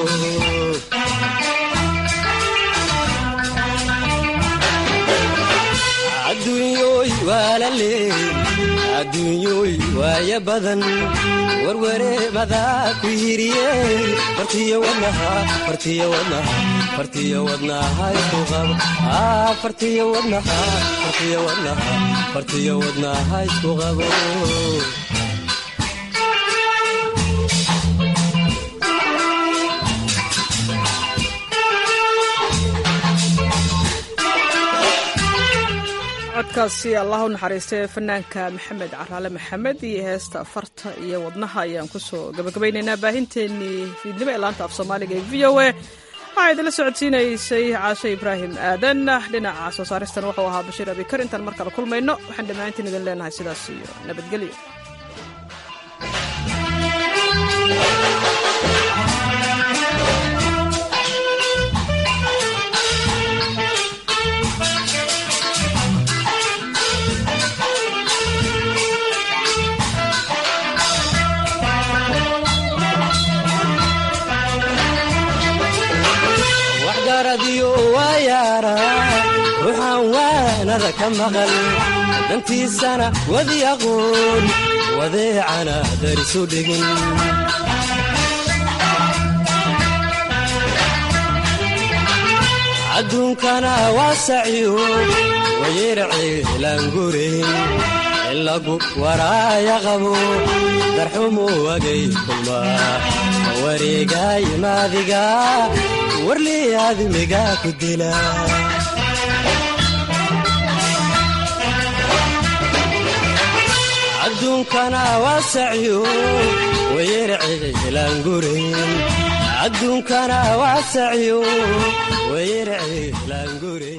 adduunyooy waa la leey adduunyooy waaya badan werwere madaa ku yidhiyeen fartiyo wadnaha fartiyo wadnaha fartiyo wadnaha isku qabo fartiyo wadnaha fartiyo wadnaha fartiyo wadnaha isku qabo codkaasi allah u naxariistay fanaanka maxamed caraale maxamed iyo heesta farta iyo wadnaha ayaan kusoo gabagabaynaynaa baahinteenii fiidnimo ee laanta af soomaaliga ee v o a waxaa idinla socodsiinaysay caashe ibraahim aadan dhinaca soo saaristan wuxuu ahaa bashiir abikar intaan mar kale kulmayno waxaan dhammaantiin idin leenahay sidaas iyo nabadgelyo waxgaradiyo waa yaara ruuxaan waanada ka maqal dantiisana wadi aqoon wadeecana darisu dhigin adduunkana waa sacyo wayirciilangurin ilagu waraaya qabo darxumu wagay kulma wareegay maadiga warlii aadmiga ku dila adduunkana waa sacyo wayirciilangurin adduunkana waa sacyo wayirciilangurin